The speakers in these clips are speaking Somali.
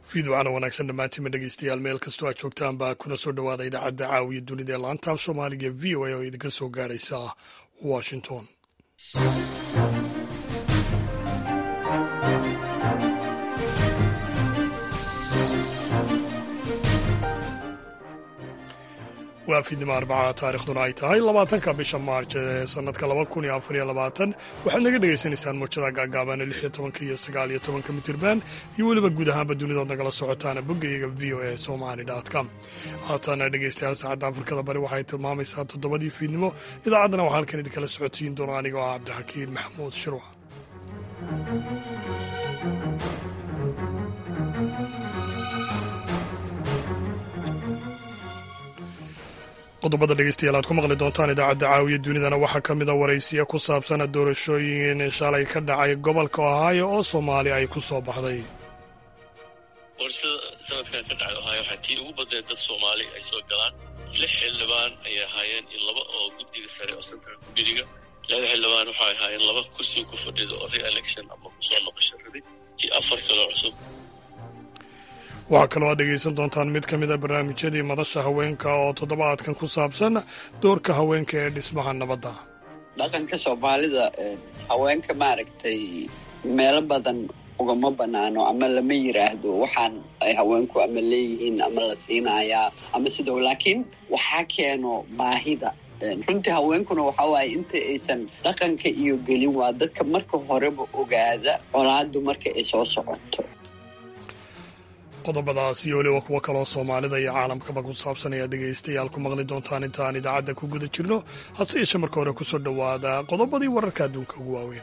fiidwacana wanaagsan dhammaantiinma dhegeystayaal meel kastoo aad joogtaan baa kuna soo dhowaada idaacadda caawiya dunida ee laantaab soomaaliga v o a oo idinka soo gaadhaysa washington waa fiidnimo arbaca taarikhduna ay tahay labaatanka bisha maarj ee sanadka laba kun iyo afar iyo labaatan waxaad naga dhegaysanaysaan muujada gaagaaban lix iyo tobanka iyo sagaal iyo tobanka mitirban iyo weliba guud ahaanba dunidood nagala socotaana boggayaga v o a somali com haatana dhegeystayaal saacadda afrikada bari waxay tilmaamaysaa toddobadii fiidnimo idaacaddana waxaa halkan idinkala socodsiin doona anigoo ah cabdixakiin maxamuud shirwac qodobada dhegeystayaal aad ku maqli doontaan idaacadda caawiya dunidana waxaa ka mida waraysiya ku saabsan doorashooyin shalay ka dhacay gobolka ohaayo oo soomaali ay ku soo baxday doorashada sanadkan ka dhacay ohaayo waxaa tii ugu badneed dad soomaali ay soo galaan lix xildhibaan ayay ahaayeen iyo laba oo guddiga sare oo central committiga laba xildhibaan waxay ahaayeen laba kursiga ku fadhida oo re-election ama kusoo noqosho rabid iyo afar kaloo cusub waxaa kaloo aad dhegaysan doontaan mid ka mid a barnaamijyadii madasha haweenka oo toddobaadkan ku saabsan doorka haweenka ee dhismaha nabadda dhaqanka soomaalida haweenka maaragtay meelo badan ugama banaano ama lama yiraahdo waxaan ay haweenku ama leeyihiin ama la siinayaa ama sidoo laakiin waxaa keeno baahida runtii haweenkuna waxa waaye inta aysan dhaqanka iyo gelin waa dadka marka horeba ogaada colaadu marka ay soo socoto qodobadaas iyo weliba kuwo kaloo soomaalida iyo caalamkaba ku saabsan ayaa dhegaystayaal ku maqli doontaan intaan idaacadda ku guda jirno hase yeeshe marka hore kusoo dhowaada qodobadii wararka adduunka ugu waaweyn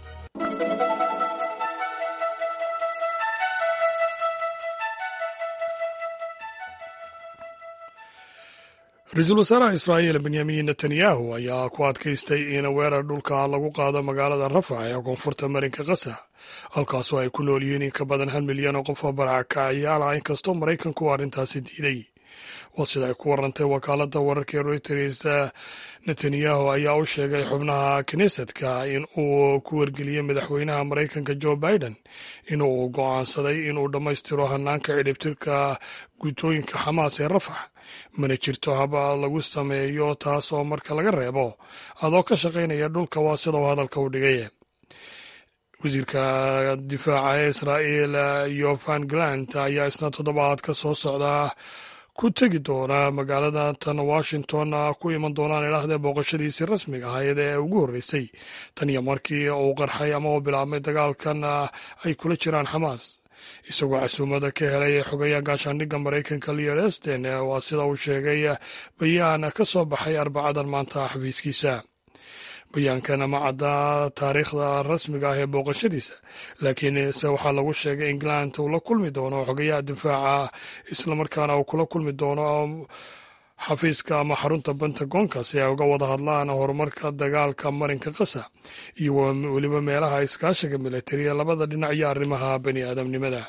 ra-iisul wasaaraha israa'iil benyamin netanyahu ayaa ku adkaystay in weerar dhulka lagu qaado magaalada rafax ee koonfurta marinka kasa halkaasoo ay ku nool yihiin in ka badan hal milyan oo qof oo barakacayaal ah inkastoo maraykanku uu arrintaasi diiday waa sida ay ku warantay wakaaladda wararka ee reuters netanyahu ayaa u sheegay xubnaha knesetka in uu ku wargeliyey madaxweynaha maraykanka joe biden inuu go'aansaday inuu dhammaystiro hanaanka cidhibtirka guutooyinka xamaas ee rafax mana jirto haba lagu sameeyo taas oo marka laga reebo adoo ka shaqaynaya dhulka waa sida uu hadalka u dhigay wasiirka difaaca ee israa'iil yovan galant ayaa isna toddobaad ka soo socda ku tegi doona magaalada tan washington ku iman doonaan idhaahdee booqashadiisii rasmiga ahayd ee ugu horreysay tan iyo markii uu qarxay ama uu bilaabmay dagaalkan ay kula jiraan xamaas isagoo casuumada ka helay xogayaha gaashaandhigga maraykanka leon esten waa sida uu sheegay bayaan ka soo baxay arbacadan maanta xafiiskiisa bayaankan ma cadda taariikhda rasmiga ah ee booqashadiisa laakiin se waxaa lagu sheegay england uu la kulmi doono xogayaha difaaca islamarkaana uu kula kulmi doono xafiiska ama xarunta pentagonka si ay uga wada hadlaan horumarka dagaalka marinka kasa iyo weliba meelaha iskaashiga militariya labada dhinac iyo arrimaha bani aadamnimada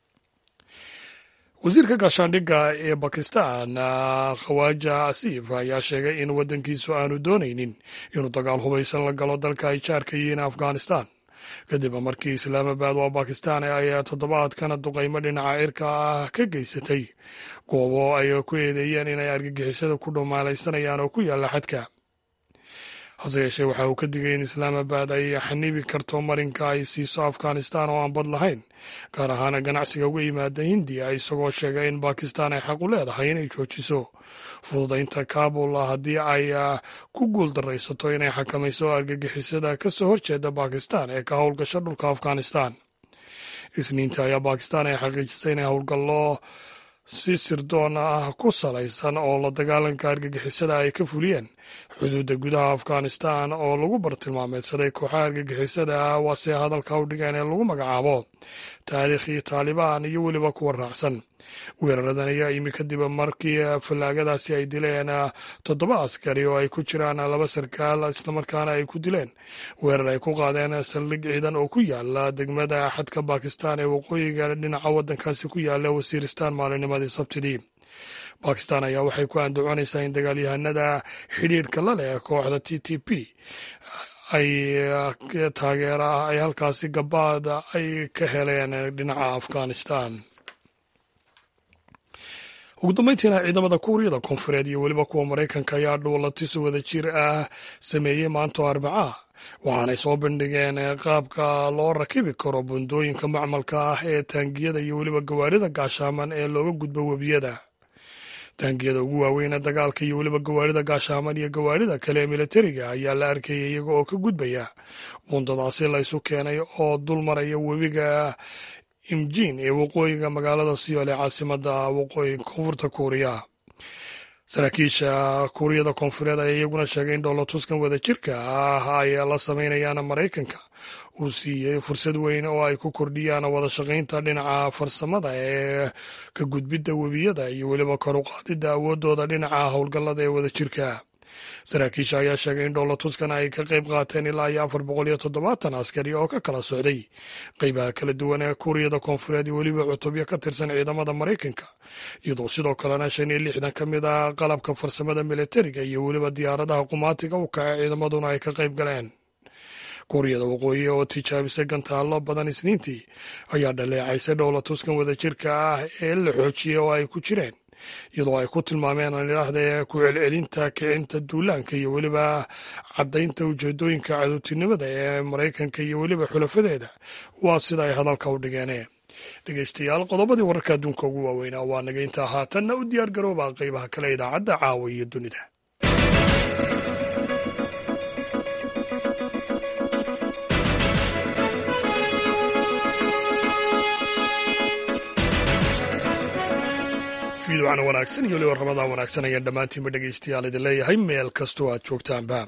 wasiirka gaashaandhigga ee bakistan khawaja asiif ayaa sheegay in waddankiisu aanu doonaynin inuu dagaal hubaysan la galo dalka ay jaarka yihiin afghanistan kadib markii islaamabad waa bakistan ay toddobaadkana duqaymo dhinaca cirka ah ka geysatay goobo ay ku eedeeyeen inay argagixisada ku dhumaalaysanayaan oo ku yaalla xadka hase yeeshee waxa uu ka digay in islaamabad ay xanibi karto marinka ay siiso afghanistan oo aan bad lahayn gaar ahaan ganacsiga uga yimaada hindiya isagoo sheegay in bakistan ay xaq u leedahay inay joojiso fududaynta kabul haddii ay ku guul daraysato inay xakamayso argagixisada ka soo horjeeda bakistan ee ka howlgasho dhulka afghanistan isniinta ayaa bakistan ay xaqiijisay inay howlgallo si sirdoon ah ku salaysan oo la dagaalanka argagixisada ay ka fuliyeen xuduudda gudaha afghanistan oo lagu bartilmaameedsaday kooxaha argagixisada ah waase hadalka u dhigeen ee lagu magacaabo taariikhii taalibaan iyo weliba kuwa raacsan weeraradan ayaa imi kadib markii fallaagadaasi ay dileen toddoba askari oo ay ku jiraan laba sarkaal islamarkaana ay ku dileen weerar ay ku qaadeen saldhig ciidan oo ku yaala degmada xadka bakistan ee waqooyiga dhinaca waddankaasi ku yaala wasiiristan maalinimadii sabtidii bakistan ayaa waxay ku andacoonaysaa in dagaalyahanada xidhiidhka la leh kooxda t t p ay taageera ay halkaasi gabaad ay ka heleen dhinaca afghanistan ugu dambeyntiina ciidamada kuuriyada koonfureed iyo weliba kuwa maraykanka ayaa dhuulatis wada jir ah sameeyey maanto arbacaa waxaanay soo bandhigeen qaabka loo rakibi karo bundooyinka macmalka ah ee taangiyada iyo weliba gawaarida gaashaaman ee looga gudbo webiyada taangiyada ugu waaweyn ee dagaalka iyo weliba gawaarida gaashaaman iyo gawaarida kale ee militariga ayaa la arkayay iyaga oo ka gudbaya bundadaasi laysu keenay oo dul maraya webiga imjiin ee waqooyiga magaalada siyool ee caasimada waqooyi koonfurta kuuriya saraakiisha kuuriyada koonfureed ayaa iyaguna sheegay in dhoolatuskan wada jirka ah ay la sameynayaan maraykanka uu siiyey fursad weyn oo ay ku kordhiyaan wada shaqaynta dhinaca farsamada ee ka gudbidda webiyada iyo weliba kor u qaadidda awooddooda dhinaca howlgallada ee wada jirka saraakiisha ayaa sheegay in dhoolatuskan ay ka qayb qaateen ilaa iyo afar boqol iyo toddobaatan askari oo ka kala socday qeybaha kala duwan ee kuuriyada koonfureed iyo weliba cutubyo ka tirsan ciidamada maraykanka iyadoo sidoo kalena shan iyo lixdan ka mid ah qalabka farsamada militariga iyo weliba diyaaradaha qumaatiga u kaca ciidamaduna ay ka qayb galeen kuuriyada waqooyi oo tijaabisay gantaallo badan isniintii ayaa dhaleecaysay dhowlatuskan wada jirka ah ee la xoojiyey oo ay ku jireen iyadoo ay ku tilmaameen aan idhaahda ku celcelinta kicinta duulaanka iyo weliba caddaynta ujeedooyinka cadowtinimada ee maraykanka iyo weliba xulafadeeda waa sida ay hadalka u dhigeen dhegeystayaal qodobadii wararka adduunka ugu waaweynaa waa naga intaa haatanna u diyaar garooba qeybaha kale idaacadda caawa iyo dunida fiidocana wanaagsan iyo weliba ramadaan wanaagsan ayaan dhammaantiinba dhegeystayaal idin leeyahay meel kastoo aad joogtaanba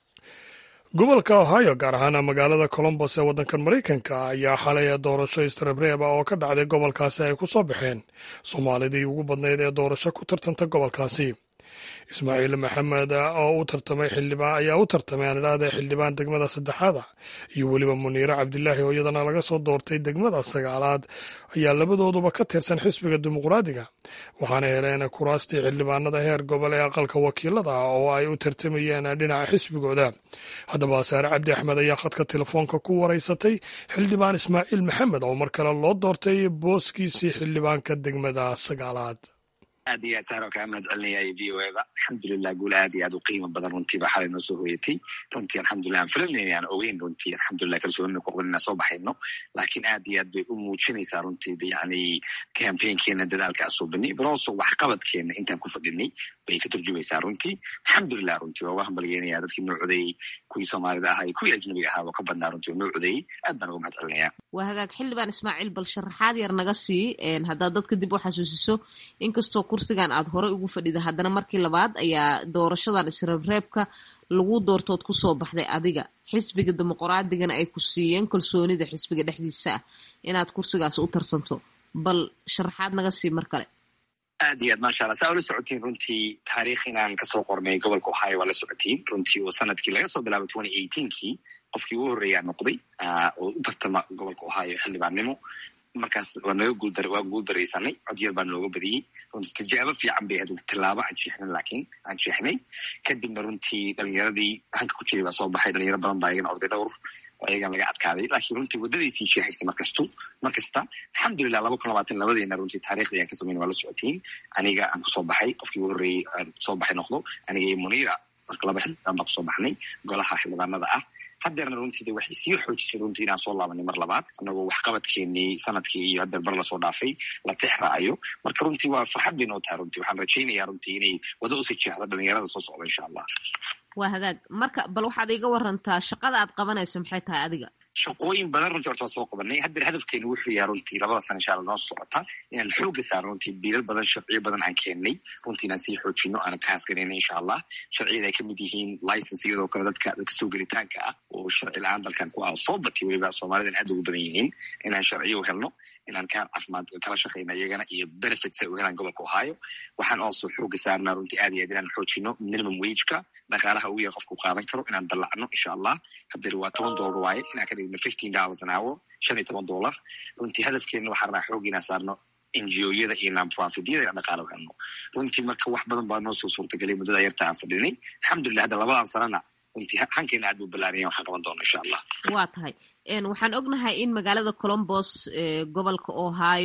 gobolka ohio gaar ahaan magaalada colombos ee waddankan maraykanka ayaa xalay doorasho istreebreeba oo ka dhacday gobolkaasi ay ku soo baxeen soomaalidii ugu badnayd ee doorasho ku tartanta gobolkaasi ismaaciil maxamed oo u tartamay xildhibaan ayaa u tartamay aan idhaahda xildhibaan degmada saddexaada iyo weliba muniire cabdilaahi oo iyadana laga soo doortay degmada sagaalaad ayaa labadooduba ka tirsan xisbiga dimuqraadiga waxaana heleen kuraastii xildhibaanada heer gobol ee aqalka wakiilada oo ay u tartamayeen dhinaca xisbigooda haddaba saare cabdi axmed ayaa khadka telefoonka ku waraysatay xildhibaan ismaaciil maxamed oo mar kale loo doortay booskiisii xildhibaanka degmada sagaalaad aad iyo aad saaro kaa mahad celinaya v o eda alxamdulilah guul aad iyo aad u qiimo badan runtiiba xalay noo soo hooyatay runtii alxamdulilah aan filanayna aan ogeyn runtii alxamdulilah kalsoonina ku qabin inaan soo baxayno laakiin aad iyo aad bay u muujinaysaa runtii yani campaignkeena dadaalka aan soo banay balooso waxqabadkeena intaan ku fadhinay bay ka turjumaysaa runtii alxamdulilah runtii waa uga hambalyeynaya dadkii noo codeeyey kuwii soomaalida ahaa iyo kuwii ajnabiga ahaa oo ka badnaa runtii oo noo codeeyey aad baan uga mahad celinaya waa hagaag xildhibaan ismaaciil bal sharaxaad yar naga sii haddaad dadka dib u xasuusiso inkastoo kursigan aad horey ugu fadhida haddana markii labaad ayaa doorashadan isreebreebka lagu doortood ku soo baxday adiga xisbiga dimuqraadigana ay ku siiyeen kalsoonida xisbiga dhexdiisa ah inaad kursigaas u tartanto bal sharaxaad naga sii mar kale aad iyo aad maasha alla saa ula socotiin runtii taariikh inaan kasoo qornay gobolka ohio waa la socotiin runtii oo sanadkii laga soo bilaabay twenty eighteenkii qofkii ugu horreeyaa noqday oo u tartama gobolka ohio xildhibaannimo markaas waa naga guuldar waa guuldaraysanay codyad baa nooga badiyey runtii tijaabo fiican bay ahayd tilaabo aan jeexnay laakiin aan jeexnay kadibna runtii dhalinyaradii hanka ku jiray baa soo baxay dhalinyaro badan baa iyagana orday dhowr oo ayagan laga adkaaday laakiin runtii waddadaysii jeexaysay markastu mar kasta alxamdulilah laba kun labaatan labadeena runtii taariikhdii ayaan ka samayn waa la socotiin aniga aan kusoo baxay qofkii ugu horreeyey aan kusoo baxay noqdo aniga iyo muniira marka laba xildhibaan baan kusoo baxnay golaha xildhibaanada ah haddeerna runtii de waxay sii xoojisay runtii inaan soo laabanay mar labaad anagoo waxqabadkeenii sanadkii iyo haddeer bar lasoo dhaafay la tix raacayo marka runtii waa farxad bay noo tahay runtii waxaan rajaynayaa runtii inay wada usii jeexdo dhalinyarada soo socda insha allah waa hagaag marka bal waxaad iiga warantaa shaqada aad qabanayso maxay tahay adiga shaqooyin badan runtii horta waa soo qabanay haddeer hadafkeenu wuxuu yahay runtii labada sana insha alla noo socota inaan xooga saarno runtii biilal badan sharciyo badan aan keennay runtii inaan sii xoojino aanan ka hasganayna insha allah sharciyada ay kamid yihiin license iyadoo kale dadka dadka soo gelitaanka ah oo sharci la-aan dalkan ku ah soo batay weliba soomaalidan aad ugu badan yihiin inaan sharciyo u helno inaan kaan caafimaad kala shaqayna iyagana iyo benefits ay u helaan gobolka ohio waxaan also xooga saarnaa runtii aad iyo aad inaan xoojino minimum wageka dhaqaalaha ugu yar qofku qaadan karo inaan dallacno insha allah haddeer waa toban dollar waaye inaan ka dhigno fifteen dollars an hour shan iyo toban dollar runtii hadafkeena waxaan rabaa xoog inaan saarno ngo-yada iyo nonprofityada inaan dhaqaalo helno runtii marka wax badan baa noo soo suurtagelay muddada yarta aan fadhinay alxamdulilah hadda labadan sanana runtii hankeena aad buu ballaaranya waxaan qaban doona insha allah waa tahay waxaan ognahay in magaalada colombos gobolka ohio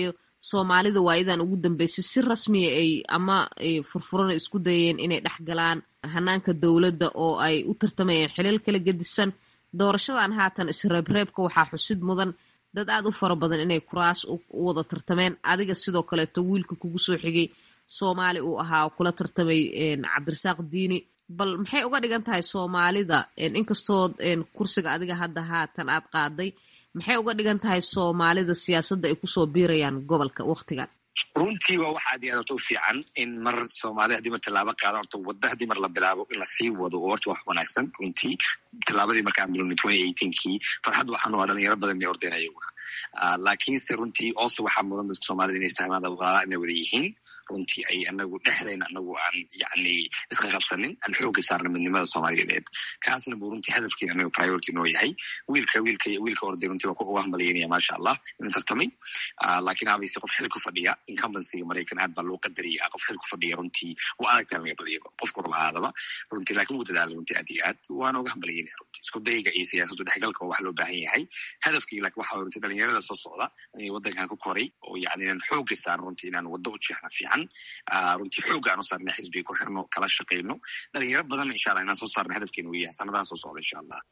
soomaalida waayadan ugu dambeysay si rasmiya ay ama furfurana isku dayeen inay dhex galaan hanaanka dowladda oo ay u tartamayeen xilal kala gedisan doorashadan haatan isreebreebka waxaa xusid mudan dad aad u fara badan inay kuraas u wada tartameen adiga sidoo kaleeto wiilka kugu soo xigay soomaali uu ahaa kula tartamay cabdirasaaq diini bal maxay uga dhigan tahay soomaalida inkastoo kursiga adiga hadda haatan aad qaaday maxay uga dhigan tahay soomaalida siyaasadda ay kusoo biirayaan gobolka waktigan runtii waa wax aad iyo aad horta u fiican in mar soomaalida haddii mar tallaabo qaada horta wadda haddii mar la bilaabo in lasii wado oo horta wax wanaagsan runtii tallaabadii markaan bilowna twenty eighteenkii farxad waxaan waa dhalinyaro badan bay ordeen ayaga laakiinse runtii also waxaa mudan dadka soomaalida inay fahmaan walaala inay wada yihiin runtii ay anagu dhexdayna anagu aan yani iska qabsanin aan xooga saarna midnimada soomaaliyeed kaasna buu runtii hadafkiina anaga priority noo yahay wiilka wiilka wiilka orday runtii waa uga hambalyeynaya maasha allah inuu tartamay laakiin abayse qof xil ku fadhiya incumbencyga maraykan aad baa loo qadaraya qof xil ku fadhiya runtii waa adagtaan laga badiyaba qofka raba aadaba runtii laakiin wuu dadaalay runtii aad iyo aad waana uga hambalyeynaya runtii isku dayga iyo siyaasaddu dhexgalka waa wax loo baahan yahay hadafkii laakiin waxa runtii dhalinyarada soo socda inay waddankan ku koray oo yani inaan xooga saarno runtii inaan waddo u jeexno fiican runtii xooga aan u saarna xisbiga ku xirno kala shaqayno dhalinyaro badanna insha allah inaan soo saarna hadafkeena uu yahay sanadaha soo socda insha allah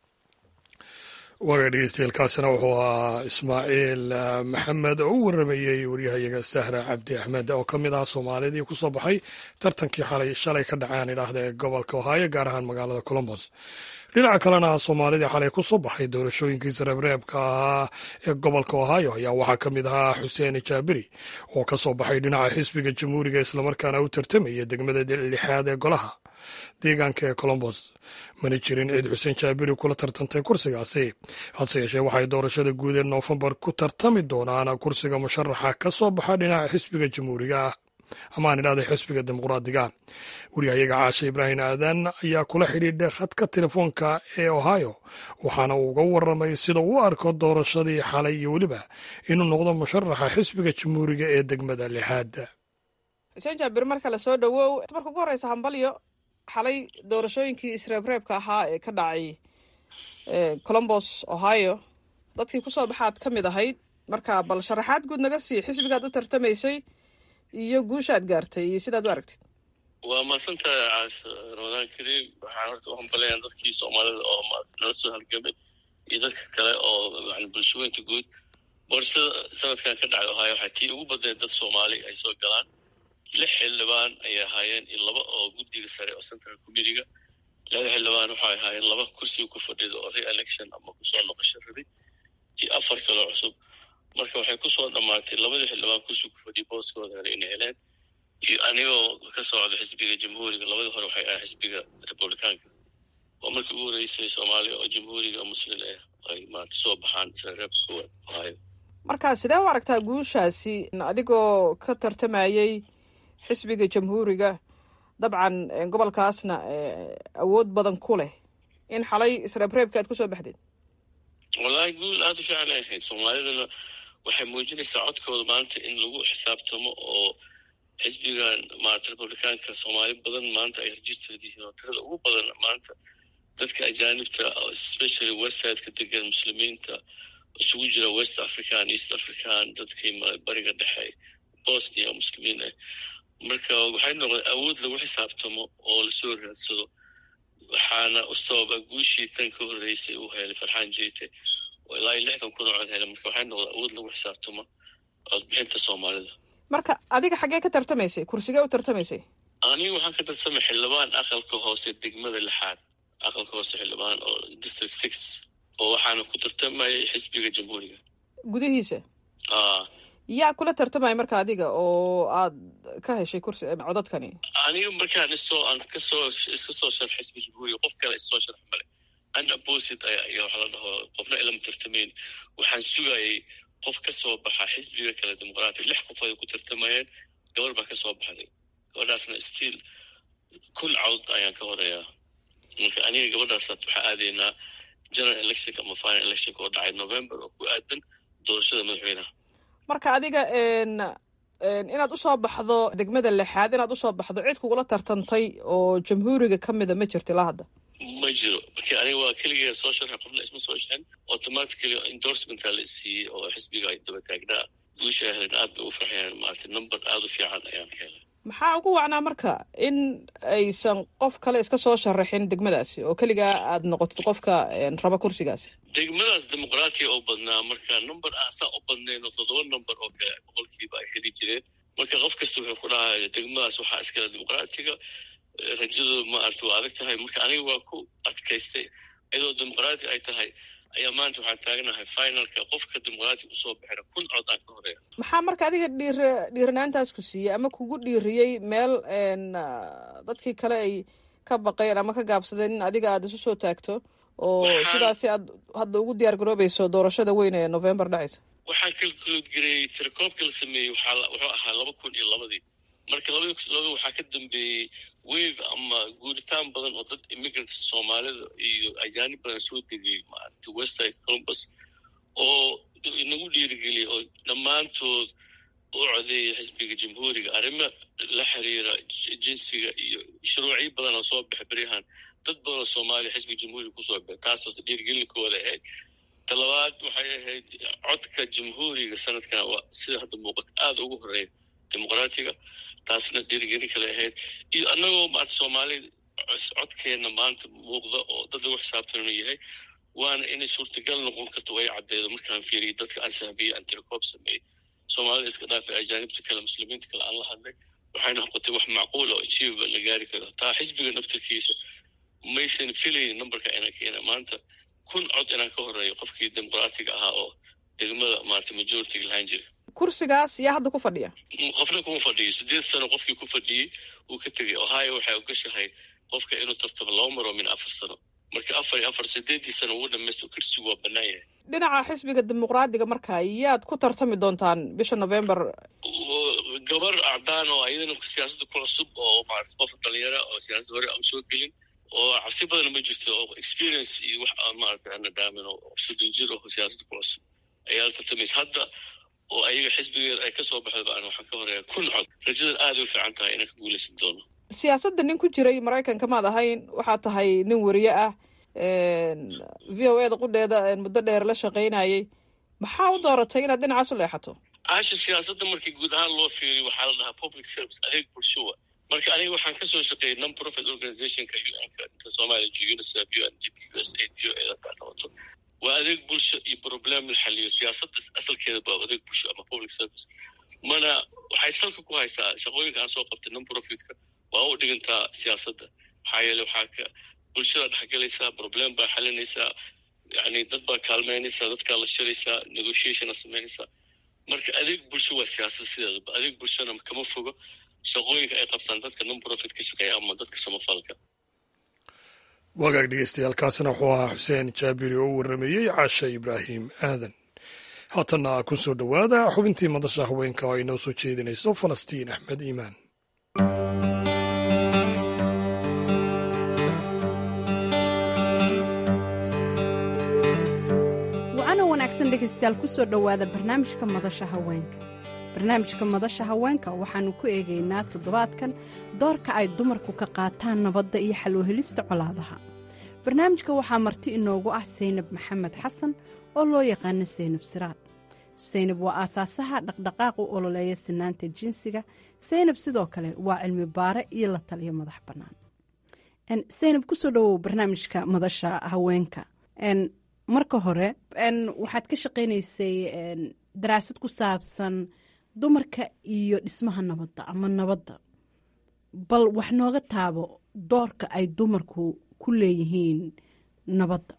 waaga dhegeystayaelkaasina wuxuu ahaa ismaaciil maxamed oo u waramayey waryahayaga sahra cabdi axmed oo ka mid ah soomaalidii ku soo baxay tartankii xalay shalay ka dhaceen idhaahda ee gobolka ohaayo gaar ahaan magaalada colombos dhinaca kalena soomaalidii xalay ku soo baxay doorashooyinkii sareebreebka ahaa ee gobolka ohaayo ayaa waxaa ka mid ahaa xuseen jaabiri oo ka soo baxay dhinaca xisbiga jamhuuriga islamarkaana u tartamaya degmada lixaad ee golaha deegaanka ee colombos mana jirin ciid xuseen jaabiri kula tartantay kursigaasi hase yeeshee waxay doorashada guud ee noofembar ku tartami doonaan kursiga musharaxa ka soo baxa dhinaca xisbiga jamhuuriga ah amaan idhahday xisbiga dimuqraadiga wariyahayaga caashe ibraahim aadan ayaa kula xidhiidhay khadka telefoonka ee ohio waxaana uu uga waramay sida uu arko doorashadii xalay iyo weliba inuu noqdo musharaxa xisbiga jamhuuriga ee degmada lixaad xuseen jaabir marka la soo dhowow marka ugu horeysa hambalyo xalay doorashooyinkii isreebreebka ahaa ee ka dhacay colombos ohio dadkii kusoo baxaad ka mid ahayd marka bal sharaxaad guud naga sii xisbigaad u tartamaysay iyo guushaad gaartay iyo sidaad u aragtid waa mahadsantahay caash ramadaan kariim waxaan horta u hambalayaa dadkii soomaalida oo nala soo halgamay iyo dadka kale oo yani bulshooyinka guud boorashada sanadkan ka dhacay ohaayo waxaa tii ugu badneed dad soomaali ay soo galaan lix xildhibaan ayay ahaayeen iyo laba oo guddiga sare oo central committeega laba xildhibaan waxay ahaayeen laba kursiga ku fadhida oo re-election ama kusoo noqosho rabi iyo afar kaloo cusub marka waxay kusoo dhammaatay labadii xildhibaan kursiga ku fadhiya booskooda hore inay heleen iyo anigoo ka socda xisbiga jamhuuriga labadii hore waxay ahayn xisbiga republicaanka waa markii ugu horeysay soomaaliya oo jamhuuriga muslin ah ay maarata soo baxaan reebka koowaad ohaayo marka sidee u aragtaa guushaasi adigoo ka tartamayey xisbiga jamhuuriga dabcan gobolkaasna awood badan ku leh in xalay isreebreebka aad kusoo baxdeed wallaahi guul aada u fiican ay ahayd soomaalidana waxay muujinaysaa codkooda maanta in lagu xisaabtamo oo xisbigan maarata republicaanka soomaali badan maanta ay registered yihiin oo tirada ugu badan maanta dadka ajaanibta especially westsideka degan muslimiinta isugu jira west african east african dadkii bariga dhexe bosnia muslimiin ah marka waxay noqdeen awood lagu xisaabtamo oo lasoo raadsado waxaana u sababa guushii tan ka horreysay uu helay farxaan jeyte oo ilaa iyo lixdan kun oo cod helay marka waxay noqdeen awood lagu xisaabtamo codbixinta soomaalida marka adiga xaggee ka tartamaysay kursigee u tartamaysay aniga waxaan ka tartamay xildhibaan aqalka hoose degmada lixaad aqalka hoose xildhibaan oo district six oo waxaana ku tartamayay xisbiga jamhuuriga gudihiisa a yaa kula tartamaya marka adiga oo aad ka heshay kursi codadkani aniga markaan isoo aan kasoo iska soo sharx xisbi jamhuuriga qof kale isoo sharx male an opposit ayaa waxa la dhaho qofna ilama tartamayn waxaan sugayay qof ka soo baxa xisbiga kale dimuqraatiga lix qof ay ku tartamayeen gabar baa ka soo baxday gabadhaasna stiil kun cawd ayaan ka horeeyaa marka aniga gabadhaasaad waxaa aadaynaa general electionka ama final electionka oo dhacay november oo ku aadan doorashada madaxweynaha marka adiga inaad usoo baxdo degmada lixaad inaad usoo baxdo cid kugula tartantay oo jamhuuriga ka mida ma jirto ilaa hadda ma jiro marka aniga waa keligee soo sharxay qofna isma soo sharxin automatically endorsementa la siiyey oo xisbiga ay daba taagnaa guusha ay heleen aad bay u farxayaan maaragtay number aada u fiican ayaan ka helay maxaa ugu wacnaa marka in aysan qof kale iska soo sharaxin degmadaasi oo keligaa aad noqotid qofka raba kursigaasi degmadaas dimuqraatiya oo badnaa marka number aan saa u badnayn oo toddoba number oo kale boqolkiiba ay heli jireen marka qof kasta wuxuu ku dhahaya degmadaas waxaa iskale dimuqraatiga rajadooda maaragta waa adag tahay marka aniga waa ku adkaystay iyadoo dimuqraati ay tahay ayaa maanta waxaan taaganahay finalka qofka dimuqraati usoo baxina kun cod aan ka horeeya maxaa marka adiga dhiir dhiiranaantaas ku siiyey ama kugu dhiiriyey meel dadkii kale ay ka baqeen ama ka gaabsadeen in adiga aada isu soo taagto oo sidaasi aad hadda ugu diyaar garoobayso doorashada weyn ee november dhacaysa waxaan kalkuloodgareeyey tirakoobka la sameeyey waxaa wuxuu ahaa laba kun iyo labadii marka labadi kun labadi waxaa ka dambeeyey wave ama guuritaan badan oo dad immigrants soomaalida iyo ajaanib badan soo degay maaragta westside columbus oo inagu dhiirigeliyay oo dhammaantood u codeeyay xisbiga jamhuuriga arrimo la xiriira jinsiga iyo shuruucyo badan oo soo baxay beryahan dad badan oo soomaaliya xisbiga jamhuuriga kusoo baxay taasoo dhiirigelinkooda ahayd talabaad waxay ahayd codka jamhuuriga sanadkan waa sida hadda muuqato aada ugu horeeya dimuqraatiga taasna dhiirigelin kale ahayd iyo annagoo maarata soomaalida codkeenna maanta muuqda oo dad lagu xisaabtan inuu yahay waana inay suurtagal noqon karto way caddeedo markaan fiiriyay dadka aan sahbiyey aan tirakoob sameeyey soomaalida iska dhaafay ajaanibta kale muslimiinta kale aan la hadlay waxay noqotay wax macquul oo achievable la gaari karo taa xisbiga naftarkiisa maysan filayn numberka inaan keena maanta kun cod inaan ka horeeyo qofkii dimuqraatiga ahaa oo degmada maarata majoritiga lahaan jiray kursigaas yaa hadda ku fadhiya qofna kuma fadhiyo sideed sano qofkii ku fadhiyey wuu ka tegay ohio waxay ogashahay qofka inuu tartamo laba maro min afar sano marka afar iyo afar sideedii sano ugu dhamaysto kursigu waa bannaan yahay dhinaca xisbiga dimuqraadiga marka yaad ku tartami doontaan bisha november gabar acdaan oo iyadana siyaasadda ku cusub oo maarata qof dhalinyara oo siyaasadda hore aan soo gelin oo cabsi badan ma jirto oo experience iyo wax aan maarata ana dhaamin oo soddon jir oo siyaasadda ku cusub ayaa la tartamaysa hadda oo ayaga xisbigeeda ay kasoo baxda baan waxaan ka horeeya kun cod rajadan aada u fiican tahay inaan ka guuleysan doono siyaasadda nin ku jiray maraykanka maad ahayn waxaa tahay nin weriye ah v o eda qudheeda muddo dheer la shaqaynayay maxaa u dooratay inaad dhinacaas u leexato caasha siyaasadda markii guud ahaan loo fiiriyo waxaa la dhahaa public service adeeg bulshowa marka aniga waxaan kasoo shaqeeyay non profit organizationka un-ka inta soomaaliya unicef u n d p u s a d o eeda kaa qabato waa adeeg bulsho iyo problem la xaliyo siyaasadda asalkeeda ba adeeg bulsho ama public service mana waxay salka ku haysaa shaqooyinka aan soo qabtay non profitka waa u dhigantaa siyaasadda maxaa yeele waxaa ka bulshada dhexgelaysaa problem baa xalinaysaa yani dad baa kaalmeynaysaa dadkaa la shiraysaa negotiationa samaynaysaa marka adeeg bulsho waa siyaasad sideedaba adeeg bulshona kama fogo shaqooyinka ay qabtaan dadka non profit ka shaqeeya ama dadka samafalka wagaag dhegeystayaaalkaasina wuxuu ahaa xuseen jaabiri oo u warrameeyey caasha ibraahim aadan haatanna ku soo dhowaada xubintii madasha haweenka oo ay noo soo jeedinayso falastiin axmed iimaan wacana wanaagsan dhegaystayaal ku soo dhowaada barnaamijka madasha haweenka barnaamijka madasha haweenka waxaannu ku eegaynaa toddobaadkan doorka ay dumarku ka qaataan nabadda iyo xaloohelista colaadaha barnaamijka waxaa marti inoogu ah saynab maxamed xasan oo loo yaqaano saynab siraad saynab waa aasaasaha dhaqdhaqaaq u ololeeya sinaanta jinsiga saynab sidoo kale waa cilmi baare iyo la taliyo madax bannaan saynab kusoo dhowow barnaamijka madasha haweenka marka hore waxaad ka shaqaynaysay daraasad ku saabsan dumarka iyo dhismaha nabadda ama nabadda bal wax nooga taabo doorka ay dumarku ku leeyihiin nabadda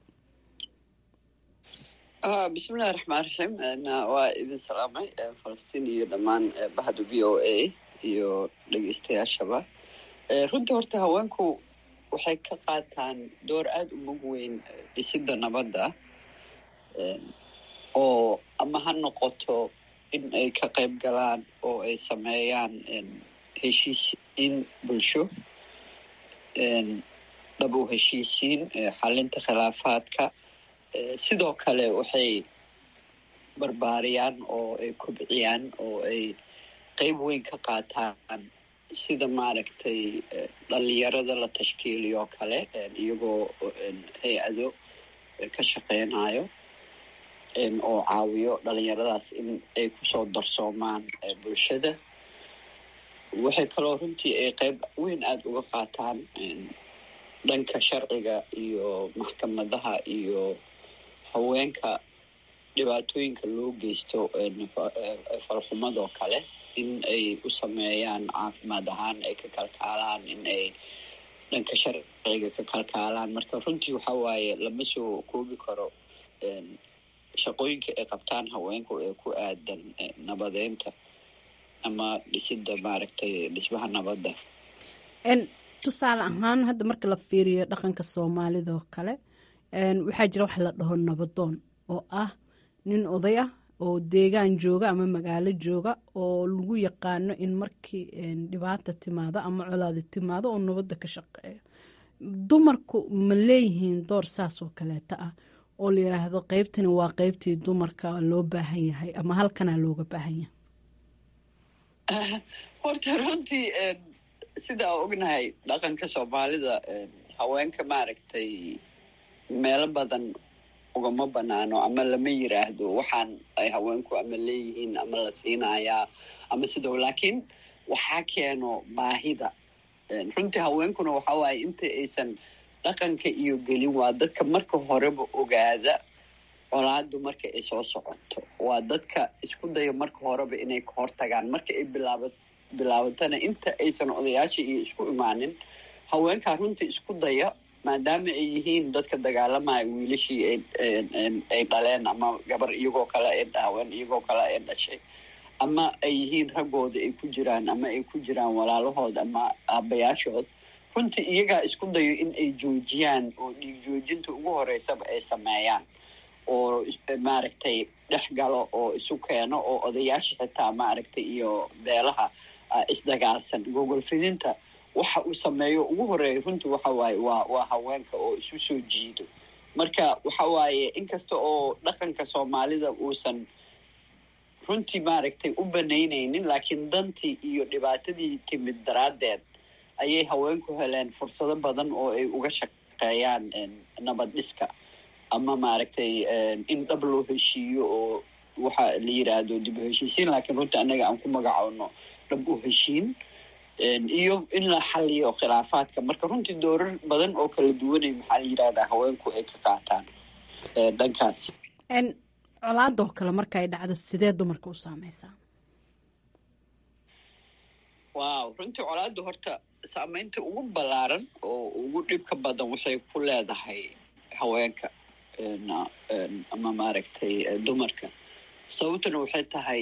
bismillahi raxmaan raxiim waa idin salaamay falastiin iyo dhammaan bahda v o a iyo dhegeystayaashaba runtii horta haweenku waxay ka qaataan door aada u mug weyn dhisidda nabadda oo ama ha noqoto in ay ka qayb galaan oo ay sameeyaan heshiisiin bulsho dhab u heshiisiin xalinta khilaafaadka sidoo kale waxay barbaariyaan oo ay kobciyaan oo ay qeyb weyn ka qaataan sida maaragtay dhalinyarada la tashkiiliyo oo kale iyagoo hay-ado ka shaqeynayo oo caawiyo dhalinyaradaas in ay kusoo darsoomaan bulshada waxay kaloo runtii ay qeyb weyn aada uga qaataan dhanka sharciga iyo maxkamadaha iyo haweenka dhibaatooyinka loo geysto falxumadoo kale in ay u sameeyaan caafimaad ahaan ay ka kalkaalaan in ay dhanka sharciga ka kalkaalaan marka runtii waxa waaye lama soo koobi karo shaqooyinka ay qabtaan haweenku ee ku aadan nabadeynta ama dhisidda maaragtay dhismaha nabadda tusaale ahaan hadda marka la fiiriyo dhaqanka soomaalida oo kale waxaa jira wax la dhaho nabadoon oo ah nin oday ah oo deegaan jooga ama magaalo jooga oo lagu yaqaano in markii dhibaata timaado ama colaadi timaado oo nabadda ka shaqeeyo dumarku ma leeyihiin door saas oo kaleeta ah oo la yiraahdo qeybtani waa qeybtii dumarka loo baahan yahay ama halkanaa looga baahan yahay horta runtii sidaa ognahay dhaqanka soomaalida haweenka maaragtay meelo badan ugama banaano ama lama yiraahdo waxaan ay haweenku ama leeyihiin ama la siinayaa ama sidoo laakiin waxaa keeno baahida runtii haweenkuna waxa waaye inta aysan dhaqanka iyo gelin waa dadka marka horeba ogaada colaadu marka ay soo socoto waa dadka isku daya marka horeba inay ka hortagaan marka ay bilaaba bilaabatana inta aysan odayaasha iyo isku imaanin haweenkaa runtii isku daya maadaama ay yihiin dadka dagaalamaya wiilashii ay dhaleen ama gabar iyagoo kale ay dhaawan iyagoo kale ay dhashay ama ay yihiin raggooda ay ku jiraan ama ay ku jiraan walaalahood ama aabayaashood runtii iyagaa isku dayo in ay joojiyaan oo dhiig joojinta ugu horeysaba ay sameeyaan oo maaragtay dhex galo oo isu keeno oo odayaasha xitaa maaragtay iyo beelaha isdagaalsan gogol fidinta waxa uu sameeyo ugu horeeya runtii waxa waaye waa waa haweenka oo isu soo jiido marka waxa waaye inkasta oo dhaqanka soomaalida uusan runtii maaragtay u banaynaynin laakiin dantii iyo dhibaatadii timid daraaddeed ayay haweenku heleen fursado badan oo ay uga shaqeeyaan nabad dhiska ama maaragtay in dhab loo heshiiyo oo waxa la yiraahdo dib u heshiisiin laakiin runtii annaga aan ku magacoono dhab u heshiin iyo in la xaliyo khilaafaadka marka runtii doorar badan oo kala duwanay maxaa la yirahdaa haweenku ay ka qaataan dhankaas colaadoo kale marka ay dhacdo sidee dumarka u saameysaa wow runtii colaadda horta saameynta ugu ballaaran oo ugu dhibka badan waxay ku leedahay haweenka ama maaragtay dumarka sababtuna waxay tahay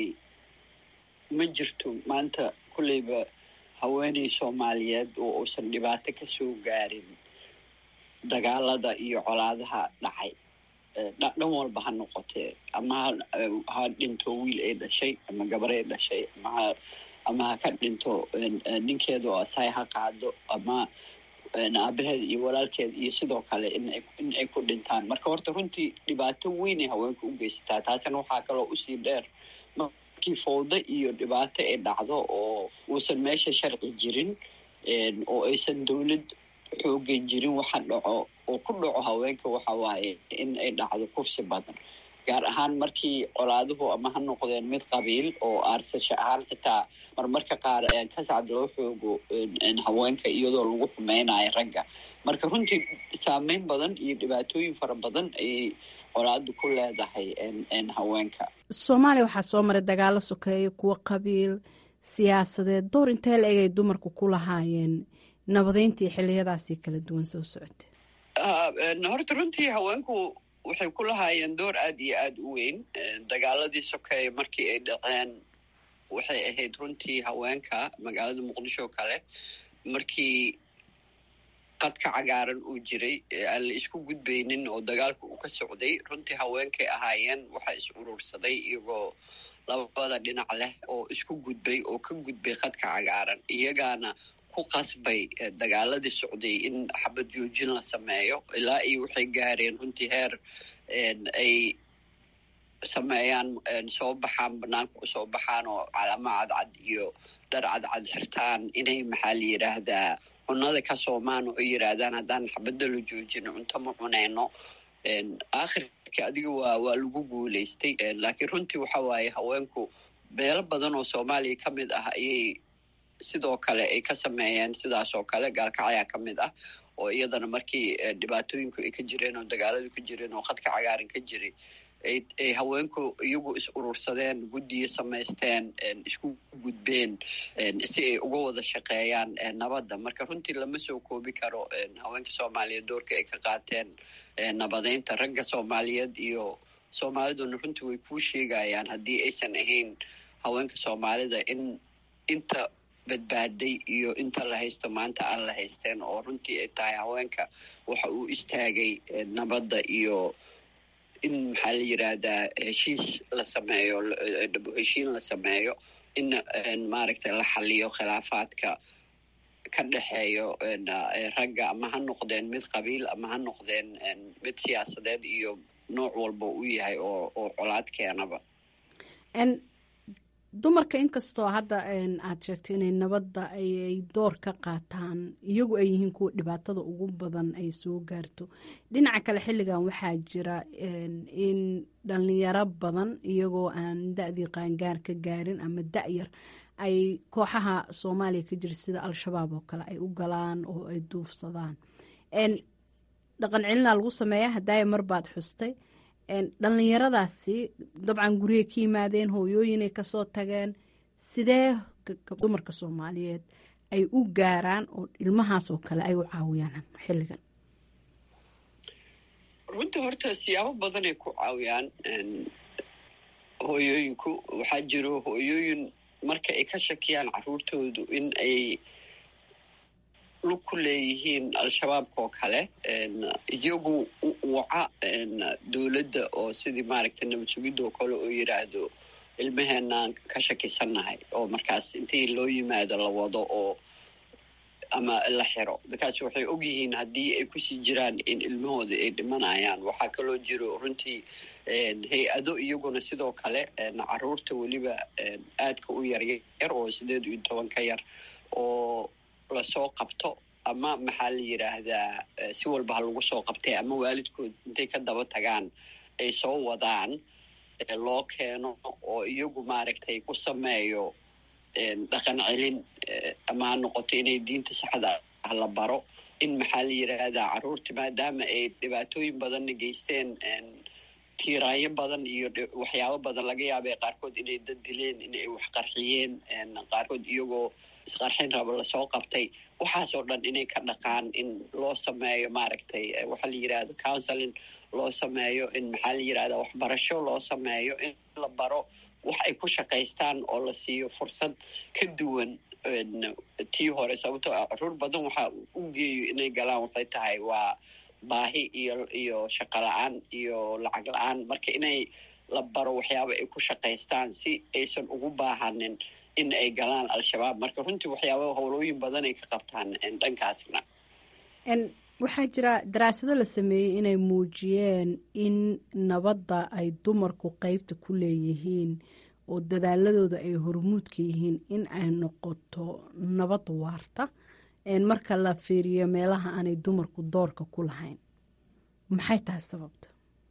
ma jirto maanta kulleyba haweeney soomaaliyeed oo uusan dhibaato ka soo gaarin dagaalada iyo colaadaha dhacay dhan walba ha noqotee ama ha dhinto wiil ay dhashay ama gabar ay dhashay ama ama ha ka dhinto ninkeeda oo asaay ha qaado ama aabaheed iyo walaalkeed iyo sidoo kale in ay ku dhintaan marka horta runtii dhibaato weynay haweenka u geysataa taasina waxaa kaloo usii dheer markii fowdo iyo dhibaato ay dhacdo oo uusan meesha sharci jirin oo aysan dowlad xoogan jirin waxa dhaco oo ku dhaco haweenka waxa waaye in ay dhacdo kufsi badan gaar ahaan markii colaaduhu ama ha noqdeen mid qabiil oo aarsasho ahaan xitaa marmarka qaar kasacad loo xoogo haweenka iyadoo lagu xumeynayo ragga marka runtii saameyn badan iyo dhibaatooyin fara badan ayay colaadu ku leedahay haweenka soomaaliya waxaa soo maray dagaalo sokeeya kuwo qabiil siyaasadeed door intee la egay dumarku ku lahaayeen nabadeyntii xiliyadaasii kala duwan soo socotay horta runtii haweenku waxay ku lahaayeen door aada iyo aada u weyn dagaaladii sokeeye markii ay dhaceen waxay ahayd runtii haweenka magaalada muqdisho kale markii qadka cagaaran uu jiray aan la isku gudbaynin oo dagaalka uu ka socday runtii haweenkay ahaayeen waxaa is urursaday iyagoo labada dhinac leh oo isku gudbay oo ka gudbay qadka cagaaran iyagaana ku qasbay dagaaladii socday in xabad joojin la sameeyo ilaa iyo waxay gaareen runtii heer ay sameeyaan soo baxaan banaanka usoo baxaan oo calamo cadcad iyo dhar cadcad xirtaan inay maxaa la yidhaahdaa cunada ka soomaan oo yidhaahdaan haddaan xabadda la joojino cunto ma cunayno aakhirka adiga waa waa lagu guulaystay laakiin runtii waxa waaye haweenku meelo badan oo soomaaliya ka mid ah ayay sidoo kale ay ka sameeyeen sidaas oo kale gaalkacyaa ka mid ah oo iyadana markii dhibaatooyinku ay ka jireen oo dagaaladu ka jireen oo khadka cagaaran ka jiray ay haweenku iyagu is urursadeen guddiyo samaysteen isku gudbeen si ay uga wada shaqeeyaan nabadda marka runtii lama soo koobi karo haweenka soomaaliyeed doorka ay ka qaateen nabadeynta ragga soomaaliyeed iyo soomaaliduna runtii way kuu sheegayaan haddii aysan ahayn haweenka soomaalida in inta badbaaday iyo inta la haysto maanta aan la haysteen oo runtii ay tahay haweenka waxa uu istaagay nabadda iyo in maxaa la yidhaahdaa heshiis la sameeyo heshiin la sameeyo in maaragtay la xaliyo khilaafaadka ka dhexeeyo ragga ama ha noqdeen mid qabiil ama ha noqdeen mid siyaasadeed iyo nooc walba u yahay oo oo colaad keenaba dumarka inkastoo hadda aad sheegtay inay nabadda ayay door ka qaataan iyagu ay yihiin kuwa dhibaatada ugu badan ay soo gaarto dhinaca kale xilligan waxaa jira in dhalinyaro badan iyagoo aan da-dii qaangaar ka gaarin ama da-yar ay kooxaha soomaaliya ka jira sida al-shabaab oo kale ay u galaan oo ay duufsadaan dhaqan celinaa lagu sameeya hadaaya marbaad xustay dhallinyaradaasi dabcan guriyay ka yimaadeen hooyooyinay kasoo tageen sidee dumarka soomaaliyeed ay u gaaraan oo ilmahaasoo kale ay u caawiyaan xilligan runtii horta siyaabo badanay ku caawiyaan hooyooyinku waxaa jiro hooyooyin marka ay ka shakiyaan caruurtoodu in ay lug ku leeyihiin al-shabaabka oo kale iyagu waca dowladda oo sidii maaragtay nabad sugidda oo kale oo yidhaahdo ilmaheenaan ka shakisannahay oo markaas intii loo yimaado la wado oo ama la xiro markaas waxay ogyihiin haddii ay kusii jiraan in ilmahooda ay dhimanayaan waxaa kaloo jiro runtii hay-ado iyaguna sidoo kale caruurta weliba aadka u yaryar oo sideed iyo toban ka yar oo lasoo qabto ama maxaa la yidhaahdaa si walba ha lagu soo qabtay ama waalidkood intay ka daba tagaan ay soo wadaan loo keeno oo iyagu maaragtay ku sameeyo dhaqan celin ama ha noqoto inay diinta saxda ah la baro in maxaa la yidhaahdaa caruurta maadaama ay dhibaatooyin badanna geysteen tiiraayo badan iyo waxyaabo badan laga yaabay qaarkood inay dad dileen inay wax qarxiyeen qaarkood iyagoo isqarxin rabo lasoo qabtay waxaasoo dhan inay ka dhaqaan in loo sameeyo maaragtay waxaa la yidhahdo counseling loo sameeyo in maxaa la yidhahda waxbarasho loo sameeyo in la baro wax ay ku shaqaystaan oo la siiyo fursad ka duwan tii hore sababtoo ah caruur badan waxaa u geeyo inay galaan waxay tahay waa baahi iyo iyo shaqo la-aan iyo lacag la-aan marka inay la baro waxyaaba ay ku shaqaystaan si aysan ugu baahanin in ay galaan al-shabaab marka runtii waxyaaba howlooyin badan ay ka qabtaan dhankaasna waxaa jira daraasado la sameeyey inay muujiyeen in nabadda ay dumarku qeybta ku leeyihiin oo dadaaladooda ay hormuudka yihiin in ay noqoto nabad waarta marka la fiiriyo meelaha aanay dumarku doorka ku lahayn maxay tahay sababta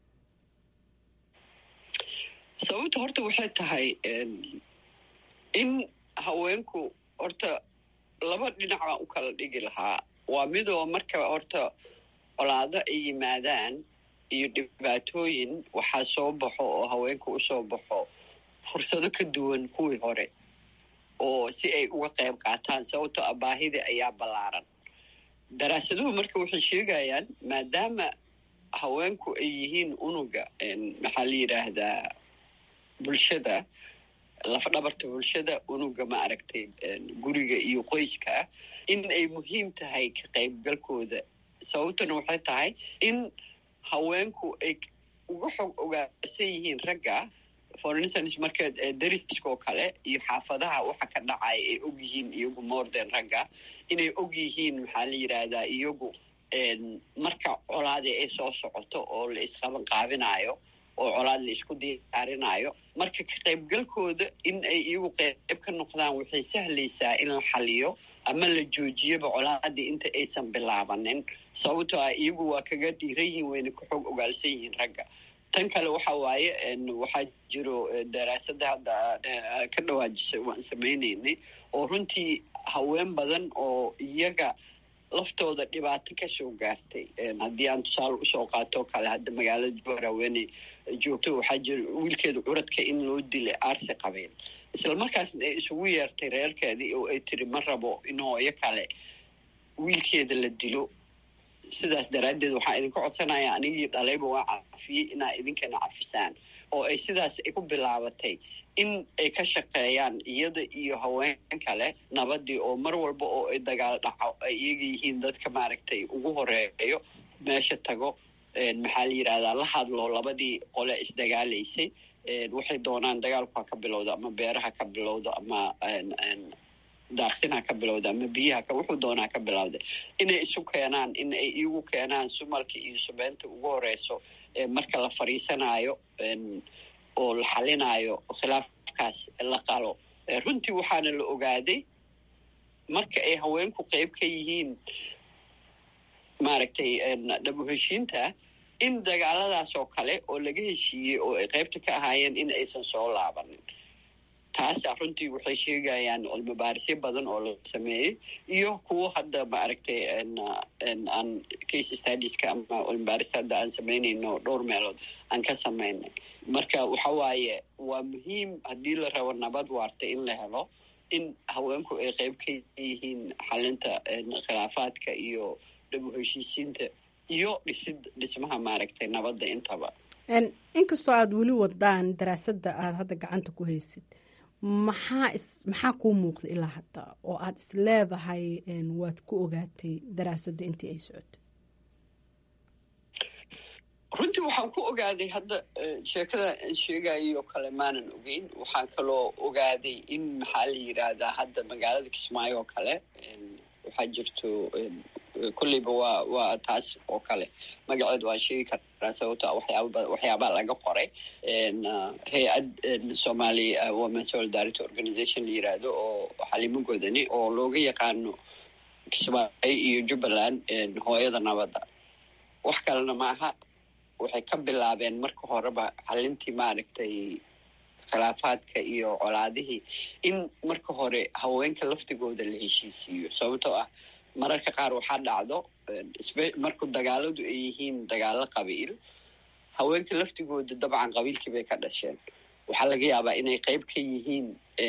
sababta horta waxay tahay in haweenku horta laba dhinac baan u kala dhigi lahaa waa midoo marka horta colaado ay yimaadaan iyo dhibaatooyin waxaa soo baxo oo haweenka usoo baxo fursado ka duwan kuwii hore oo si ay uga qayb qaataan sababtoo ah baahida ayaa ballaaran daraasaduhu marka waxay sheegayaan maadaama haweenku ay yihiin unuga maxaa la yidhaahdaa bulshada lafdhabarta bulshada unuga ma aragtay guriga iyo qoyska in ay muhiim tahay ka qaybgalkooda sababtuna waxay tahay in haweenku ay uga xog ogaansan yihiin ragga for instance marka dariska oo kale iyo xaafadaha waxa ka dhacaya ay og yihiin iyagu morden ragga inay og yihiin maxaa la yidhaahdaa iyagu marka colaadii ay soo socoto oo la isqaban qaabinayo oo colaad la isku diyaarinaayo marka ka qaybgalkooda in ay iyagu qayb ka noqdaan waxay sahlaysaa in la xaliyo ama la joojiyaba colaadii inta aysan bilaabanin sababtoo ah iyagu waa kaga dhiiran yihiin wayna ka xoog ogaalsan yihiin ragga tan kale waxa waaye waxaa jiro daraasada hadda ka dhawaajisay waan samaynaynay oo runtii haween badan oo iyaga laftooda dhibaato kasoo gaartay haddii aan tusaale usoo qaatoo kale hadda magaalada jowhar haweeney joogto waxaa jira wiilkeeda curadka in loo dilay aarsi qabiil isla markaasna ay isugu yeertay reerkeedii oo ay tiri ma rabo in hooyo kale wiilkeeda la dilo sidaas daraaddeed waxaa idinka codsanaya anigii dhalayba waa cafiyey inaa idinkana cafisaan oo ay sidaas ay ku bilaabatay in ay ka shaqeeyaan iyada iyo haween kale nabadii oo mar walba oo ay dagaal dhaco ay iyaga yihiin dadka maaragtay ugu horeeyo meesha tago maxaa la yidhahdaa la hadlo labadii qole isdagaalaysay waxay doonaan dagaalku ha ka bilowdo ama beeraha ka bilowdo ama daaqsin ha ka bilowda ama biyaha ka wuxuu doonaa ka bilowday inay isu keenaan in ay iyagu keenaan sumalka iyo subeynta ugu horeyso marka la fariisanaayo oo la xalinaayo khilaafkaas la qalo runtii waxaana la ogaaday marka ay haweenku qeyb ka yihiin maaragtay dhabu heshiinta in dagaaladaas oo kale oo laga heshiiyey oo ay qeybta ka ahaayeen in aysan soo laabanin taasa runtii waxay sheegayaan cilmibaarisyo badan oo la sameeyey iyo kuwo hadda maaragtay aan case stadiska ama cilmibaaris hadda aan samaynayno dhowr meelood aan ka samaynay marka waxa waaye waa muhiim haddii la rabo nabad waarta in la helo in haweenku ay qeyb ka yihiin xalinta khilaafaadka iyo dhabu heshiisiinta iyo dhisid dhismaha maaragtay nabadda intaba inkastoo aada weli wadaan daraasadda aada hadda gacanta ku haysid maxaa is maxaa kuu muuqda ilaa hadda oo aada is leedahay waad ku ogaatay daraasadda intii ay socotay runtii waxaan ku ogaaday hadda sheekada aan sheegayoo kale maanan ogeyn waxaan kaloo ogaaday in maxaa la yidhaahdaa hadda magaalada kismaayo oo kale waxaa jirto kolleyba waa waa taas oo kale magaceed waan sheegi karaa sababto waxyaaba waxyaabaa laga qoray hay-ad somali women solidarity organization la yiraahdo oo xalimo godani oo looga yaqaano kismaayo iyo jubbaland hooyada nabadda wax kalena maaha waxay ka bilaabeen marka horeba xalintii maaragtay khilaafaadka iyo colaadihii in marka hore haweenka laftigooda la heshiisiiyo sababtoo ah mararka qaar waxaa dhacdo marku dagaaladu ay yihiin dagaalo qabiil haweenka laftigooda dabcan qabiilkii bay ka dhasheen waxaa laga yaabaa inay qeyb ka yihiin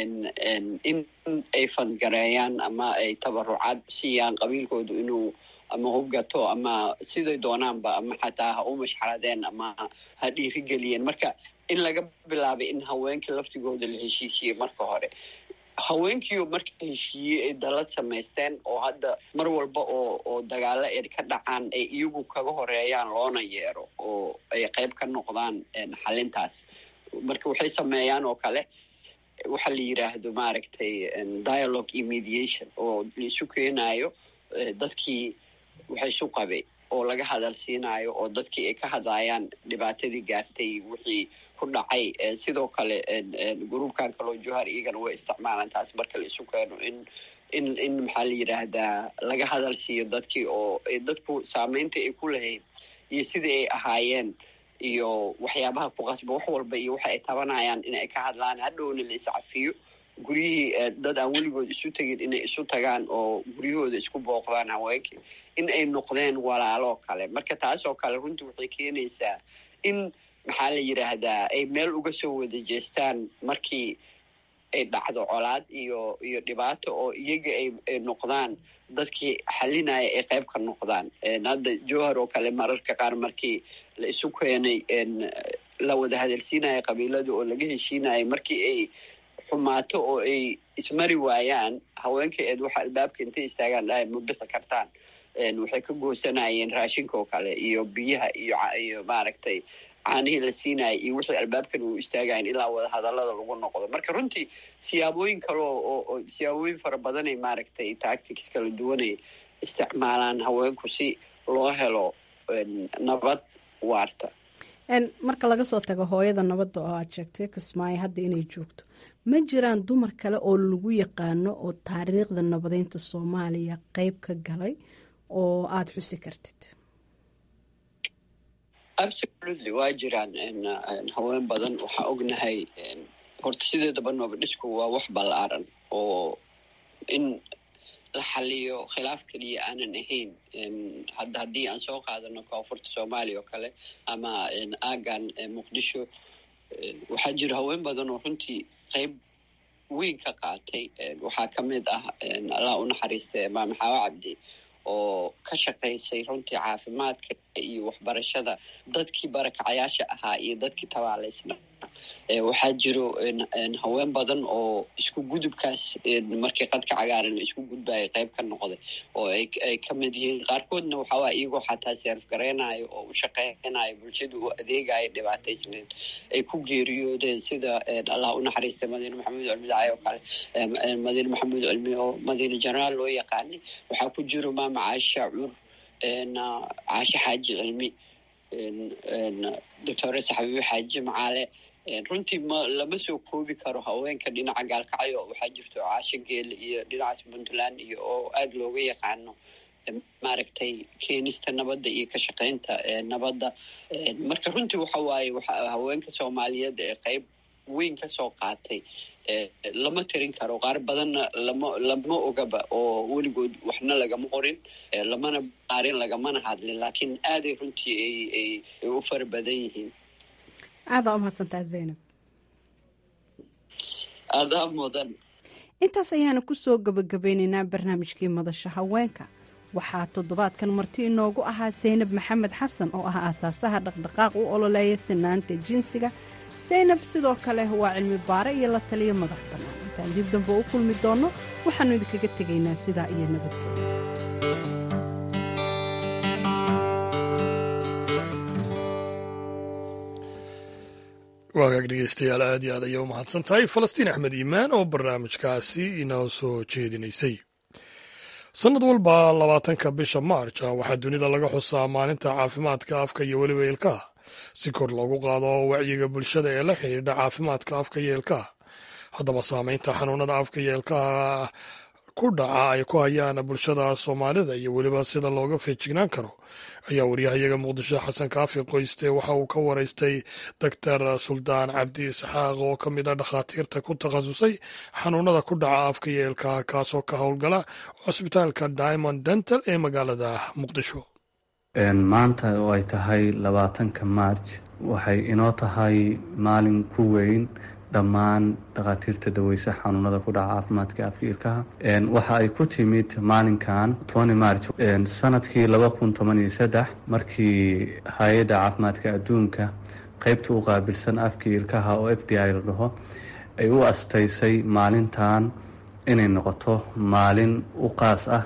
in ay fandgareeyaan ama ay tabarucaad siiyaan qabiilkoodu inuu ama hubgato ama siday doonaanba ama xataa ha u mashxaradeen ama ha dhiirigeliyeen marka in laga bilaabay in haweenka laftigooda la heshiisiyey marka hore haweenkiioo marka heshiiyey ay dalad samaysteen oo hadda mar walba oo oo dagaalo ay ka dhacaan ay iyagu kaga horeeyaan loona yeero oo ay qeyb ka noqdaan xalintaas marka waxay sameeyaan oo kale waxa la yidhaahdo maaragtay dialogue iyo mediation oo laisu keenayo dadkii waxa isu qabay oo laga hadal siinayo oo dadkii ay ka hadlayaan dhibaatadii gaartay wixii ku dhacay sidoo kale gruubkan kaloo johar iyagana way isticmaalaan taas marka la isu keeno in in in maxaa la yidhaahdaa laga hadal siiyo dadkii oo dadku saameynta ay ku lahayd iyo sidai ay ahaayeen iyo waxyaabaha ku qasba wax walba iyo waxa ay tabanayaan in ay ka hadlaan hadhowna la iscafiyo guryihii dad aan weligood isu tegin inay isu tagaan oo guryahooda isku booqdaan haweenkii in ay noqdeen walaaloo kale marka taas oo kale runtii waxay keenaysaa in maxaa la yidhaahdaa ay meel uga soo wada jeestaan markii ay dhacdo colaad iyo iyo dhibaato oo iyaga ay noqdaan dadkii xalinaya ay qayb ka noqdaan hadda jowhar oo kale mararka qaar markii la isu keenay la wada hadalsiinaya qabiilada oo laga heshiinaya markii ay xumaato oo ay ismari waayaan haweenka eed waxa albaabka intay istaagaan dhahay ma bixi kartaan waxay ka goosanayeen raashinka oo kale iyo biyaha iyo iyo maaragtay caanihii la siinaya iyo wixii albaabkan uu istaagayan ilaa wada hadallada lagu noqdo marka runtii siyaabooyin kale oo siyaabooyin fara badanay maaragtay tactics kala duwanay isticmaalaan haweenku si loo helo nabad waarta marka laga soo tago hooyada nabadda oo aad sheegtay kismaayo hadda inay joogto ma jiraan dumar kale oo lagu yaqaano oo taariikhda nabadeynta soomaaliya qeyb ka galay oo aada xusi kartid absolutely waa jiraan haween badan waxaa ognahay horta sideedaba noobadhisku waa wax ballaaran oo in la xaliyo khilaaf keliya aanan ahayn hadda haddii aan soo qaadano koonfurta soomaaliya oo kale ama aagan muqdisho waxaa jira haween badan oo runtii qeyb weyn ka qaatay waxaa ka mid ah allah u naxariista maame xaawo cabdi oo ka shaqaysay runtii caafimaadka iyo waxbarashada dadkii barakacayaasha ahaa iyo dadkii tabaalaysna waxaa jiro haween badan oo isku gudubkaas markii qadka cagaaran isku gudbaya qeyb ka noqday oo ay ka mid yihiin qaarkoodna waxaawaa iyagoo xataa seerf garaynayo oo u shaqeynayo bulshada u adeegayo dhibaataysneed ay ku geeriyoodeen sida allah u naxariista madiine maxamuud cilmi dacay oo kale madiine maxamuud cilmi oo madiine jenaraal loo yaqaanay waxaa ku jiro maama caasha cur caashe xaaji cilmi doctoresa xabiibe xaaji macaale runtii ma lama soo koobi karo haweenka dhinaca gaalkacyo waxaa jirto caasho geele iyo dhinacaas puntland iyo oo aada looga yaqaano maaragtay keenista nabadda iyo ka shaqeynta nabadda marka runtii waxa waaye haweenka soomaaliyeed ee qeyb weyn kasoo qaatay lama tirin karo qaar badanna lama lama ogaba oo weligood waxna lagama qorin lamana qaarin lagamana hadlin laakiin aaday runtii ay u fara badan yihiin aadaa umahadsantaa zaynab aadaa mudan intaas ayaana kusoo gabagabeyneynaa barnaamijkii madasha haweenka waxaa toddobaadkan marti inoogu ahaa saynab maxamed xasan oo ah aasaasaha dhaqdhaqaaq u ololeeya sinaanta jinsiga saynab sidoo kale waa cilmi baare iyo la taliyo madax bannaan intaan dib dambe u kulmi doonno waxaannu idinkaga tegaynaa sidaa iyo nabadgelyo waagaag dhegeystayaal aad iyo aad ayay u mahadsan tahay falastiin axmed iimaan oo barnaamijkaasi inoo soo jeedinaysay sannad walba labaatanka bisha maarj waxaa dunida laga xusaa maalinta caafimaadka afka iyo weliba ilkaha si kor loogu qaado wacyiga bulshada ee la xidhiidha caafimaadka afka iyo ilkaha haddaba saameynta xanuunada afka iyo ilkaha ku dhaca ay ku hayaan bulshada soomaalida iyo weliba sida looga feejignaan karo ayaa waryahayaga muqdisho xasan kaafi qoyste waxa uu ka waraystay doctor suldaan cabdi isxaaq oo ka mid a dhakhaatiirta ku takhasusay xanuunada ku dhaca afka iyo ilkaha kaasoo ka howlgala cusbitaalka diamond dental ee magaalada muqdisho maanta oo ay tahay labaatanka maarj waxay inoo tahay maalin ku weyn dhammaan dhakhaatiirta daweysa xanuunada ku dhaca caafimaadka afka ilkaha waxa ay ku timid maalinkan tony march sanadkii laba kun toban iyo saddex markii hay-adda caafimaadka adduunka qeybta u qaabilsan afka ilkaha oo f d i la dhaho ay u astaysay maalintan inay noqoto maalin u qaas ah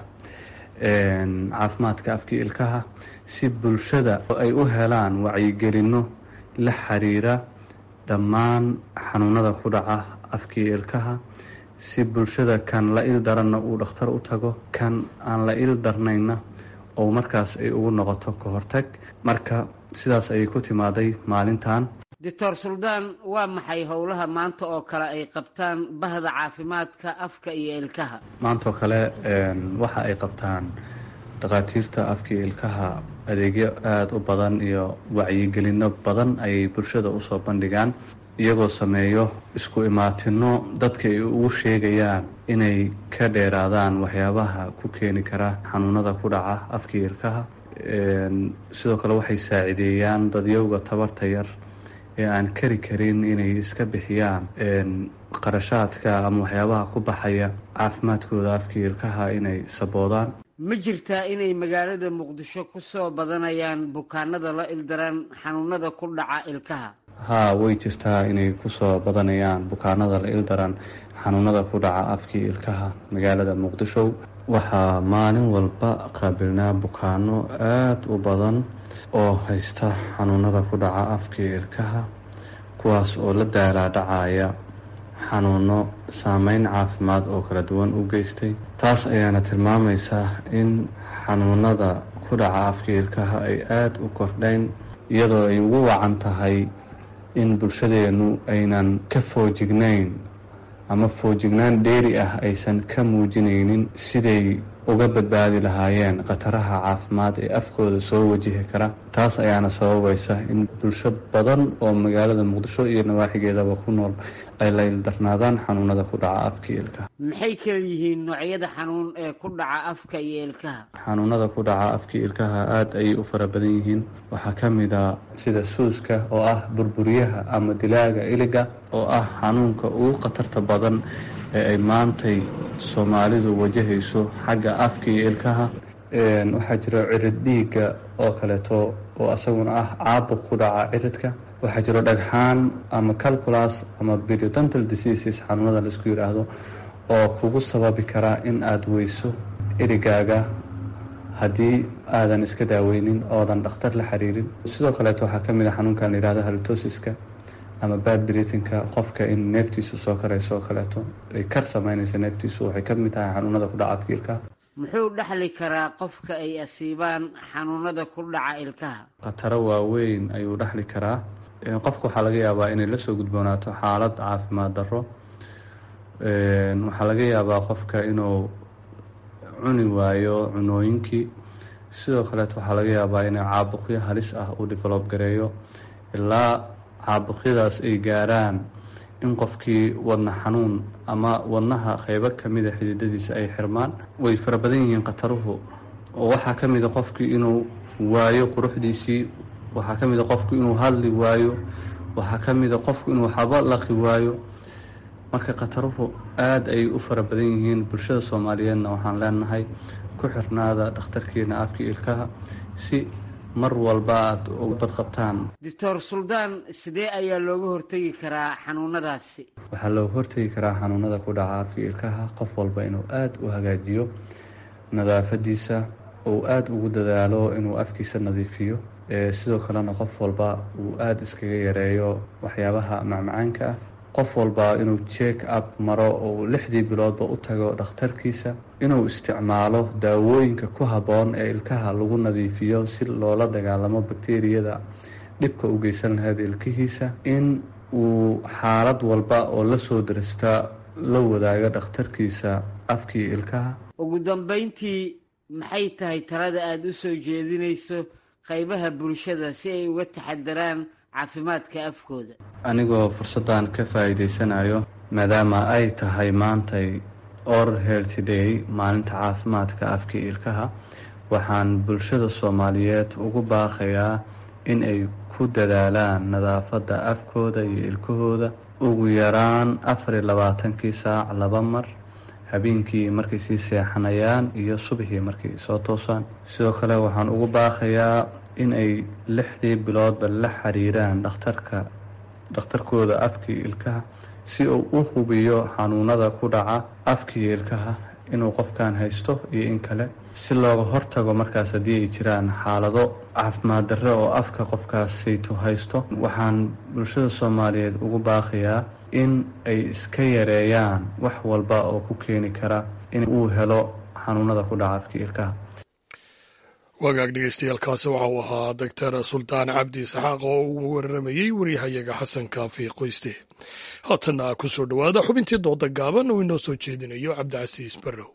caafimaadka afka ilkaha si bulshada ay u helaan wacyigelinno la xiriira dhammaan xanuunada ku dhaca afkii ilkaha si bulshada kan la il daranna uu dhakhtar u tago kan aan la il darnayna oo markaas ay ugu noqoto ka hortag marka sidaas ayay ku timaaday maalintan doctor suldaan waa maxay howlaha maanta oo kale ay qabtaan bahda caafimaadka afka iyo ilkaha maanta oo kale waxa ay qabtaan dhakhaatiirta afkii ilkaha adeegyo aada u badan iyo wacyigelino badan ayay bulshada usoo bandhigaan iyagoo sameeyo isku imaatino dadka ay ugu sheegayaan inay ka dheeraadaan waxyaabaha ku keeni kara xanuunada ku dhaca afkii ilkaha sidoo kale waxay saacideeyaan dadyowga tabarta yar ee aan kari karin inay iska bixiyaan qarashaadka ama waxyaabaha ku baxaya caafimaadkooda afkii ilkaha inay saboodaan ma jirtaa inay magaalada muqdisho ku soo badanayaan bukaanada la ildaran xanuunada ku dhaca ilkaha haa way jirtaa inay kusoo badanayaan bukaanada la ildaran xanuunada ku dhaca afkii ilkaha magaalada muqdisho waxaa maalin walba qaabilnaa bukaano aada u badan oo haysta xanuunada ku dhaca afkii ilkaha kuwaas oo la daalaadhacaya xanuuno saameyn caafimaad oo kala duwan u geystay taas ayaana tilmaamaysaa in xanuunada ku dhaca afkii ilkaha ay aada u kordhayn iyadoo ay ugu wacan tahay in bulshadeenu aynan ka foojignayn ama foojignaan dheeri ah aysan ka muujinaynin siday uga badbaadi lahaayeen khataraha caafimaad ee afkooda soo wajihi kara taas ayaana sababaysa in bulsho badan oo magaalada muqdisho iyo nawaaxigeedaba ku nool ay la ildarnaadaan xanuunada ku dhaca afka iyo ilkaha maxay kala yihiin noocyada xanuun ee ku dhaca afka iyo ilkaha xanuunada ku dhaca afka iyo ilkaha aada ayay u fara badan yihiin waxaa ka mid a sida suuska oo ah burburiyaha ama dilaaga iliga oo ah xanuunka ugu khatarta badan ee ay maantay soomaalidu wajahayso xagga afka iyo ilkaha waxaa jira cirid dhiigga oo kaleeto oo isaguna ah caabuq ku dhaca ciridka waxaa jiro dhagxaan ama calculas ama periodontal diseases xanuunada laisku yidhaahdo oo kugu sababi karaa in aada weyso erigaaga haddii aadan iska daaweynin oodan dhakhtar la xiriirin sidoo kaleeto waxaa ka mid a xanuunkan la yihahdo halitosiska ama bad britinka qofka in neeftiisu soo karayso oo kaleeto ay kar sameynaysa neeftiisu waxay ka mid tahay xanuunada ku dhaca afka ilkaha muxuu dhexli karaa qofka ay asiibaan xanuunada ku dhaca ilkaha khataro waaweyn ayuu dhexli karaa qofka waxaa laga yaabaa inay lasoo gudboonaato xaalad caafimaad darro waxaa laga yaabaa qofka inuu cuni waayo cunooyinkii sidoo kaleeto waxaa laga yaabaa inay caabuqyo halis ah uu develob gareeyo ilaa caabuqyadaas ay gaaraan in qofkii wadna xanuun ama wadnaha qeybo kamida xididadiisa ay xirmaan way fara badan yihiin khataruhu oo waxaa ka mid a qofkii inuu waayo quruxdiisii waxaa ka mid a qofku inuu hadli waayo waxaa ka mid a qofku inuu xabo laqi waayo marka khataruhu aada ayay u fara badan yihiin bulshada soomaaliyeedna waxaan leenahay ku xirnaada dhakhtarkiina afka ilkaha si mar walba aada uga badqabtaan doctor suldaan sidee ayaa looga hortegi karaa xanuunadaasi waxaa looga hortegi karaa xanuunada ku dhaca afka ilkaha qof walba inuu aada u hagaajiyo nadaafadiisa uu aada ugu dadaalo inuu afkiisa nadiifiyo sidoo kalena qof walba uu aada iskaga yareeyo waxyaabaha macmacaanka ah qof walba inuu check up maro oo lixdii biloodba u tago dhakhtarkiisa inuu isticmaalo daawooyinka ku habboon ee ilkaha lagu nadiifiyo si loola dagaalamo bakteriyada dhibka u geysan lahayd ilkihiisa in uu xaalad walba oo lasoo darista la wadaago dhakhtarkiisa afkii ilkaha ugu dambeyntii maxay tahay talada aada u soo jeedinayso qaybaha bulshada si ay uga taxadaraan caafimaadka afkooda anigoo fursaddan ka faa'iidaysanayo maadaama ay tahay maantay oral healthy day maalinta caafimaadka afka ilkaha waxaan bulshada soomaaliyeed ugu baaqayaa in ay ku dadaalaan nadaafadda afkooda iyo ilkahooda ugu yaraan afar iyo labaatankii saac laba mar habeenkii markay sii seexanayaan iyo subxii markay soo toosaan sidoo kale waxaan ugu baaqayaa in ay lixdii biloodba la xiriiraan dhakhtarka dhakhtarkooda afkii ilkaha si uu u hubiyo xanuunada ku dhaca afkii ilkaha inuu qofkan haysto iyo in kale si looga hortago markaas haddii ay jiraan xaalado caafimaad darre oo afka qofkaasaytu haysto waxaan bulshada soomaaliyeed ugu baaqayaa in ay iska yareeyaan wax walba oo ku keeni kara in uu helo xanuunada ku dhaca afkii ilkaha wagaag dhegeystayaaalkaasi waxa uu ahaa doctor suldaan cabdi isxaaq oo ugu wararamayey waryahayaga xasan kaafi qoyste haatanna ku soo dhowaada xubintii dooda gaaban uu inoo soo jeedinayo cabdicasiis barrow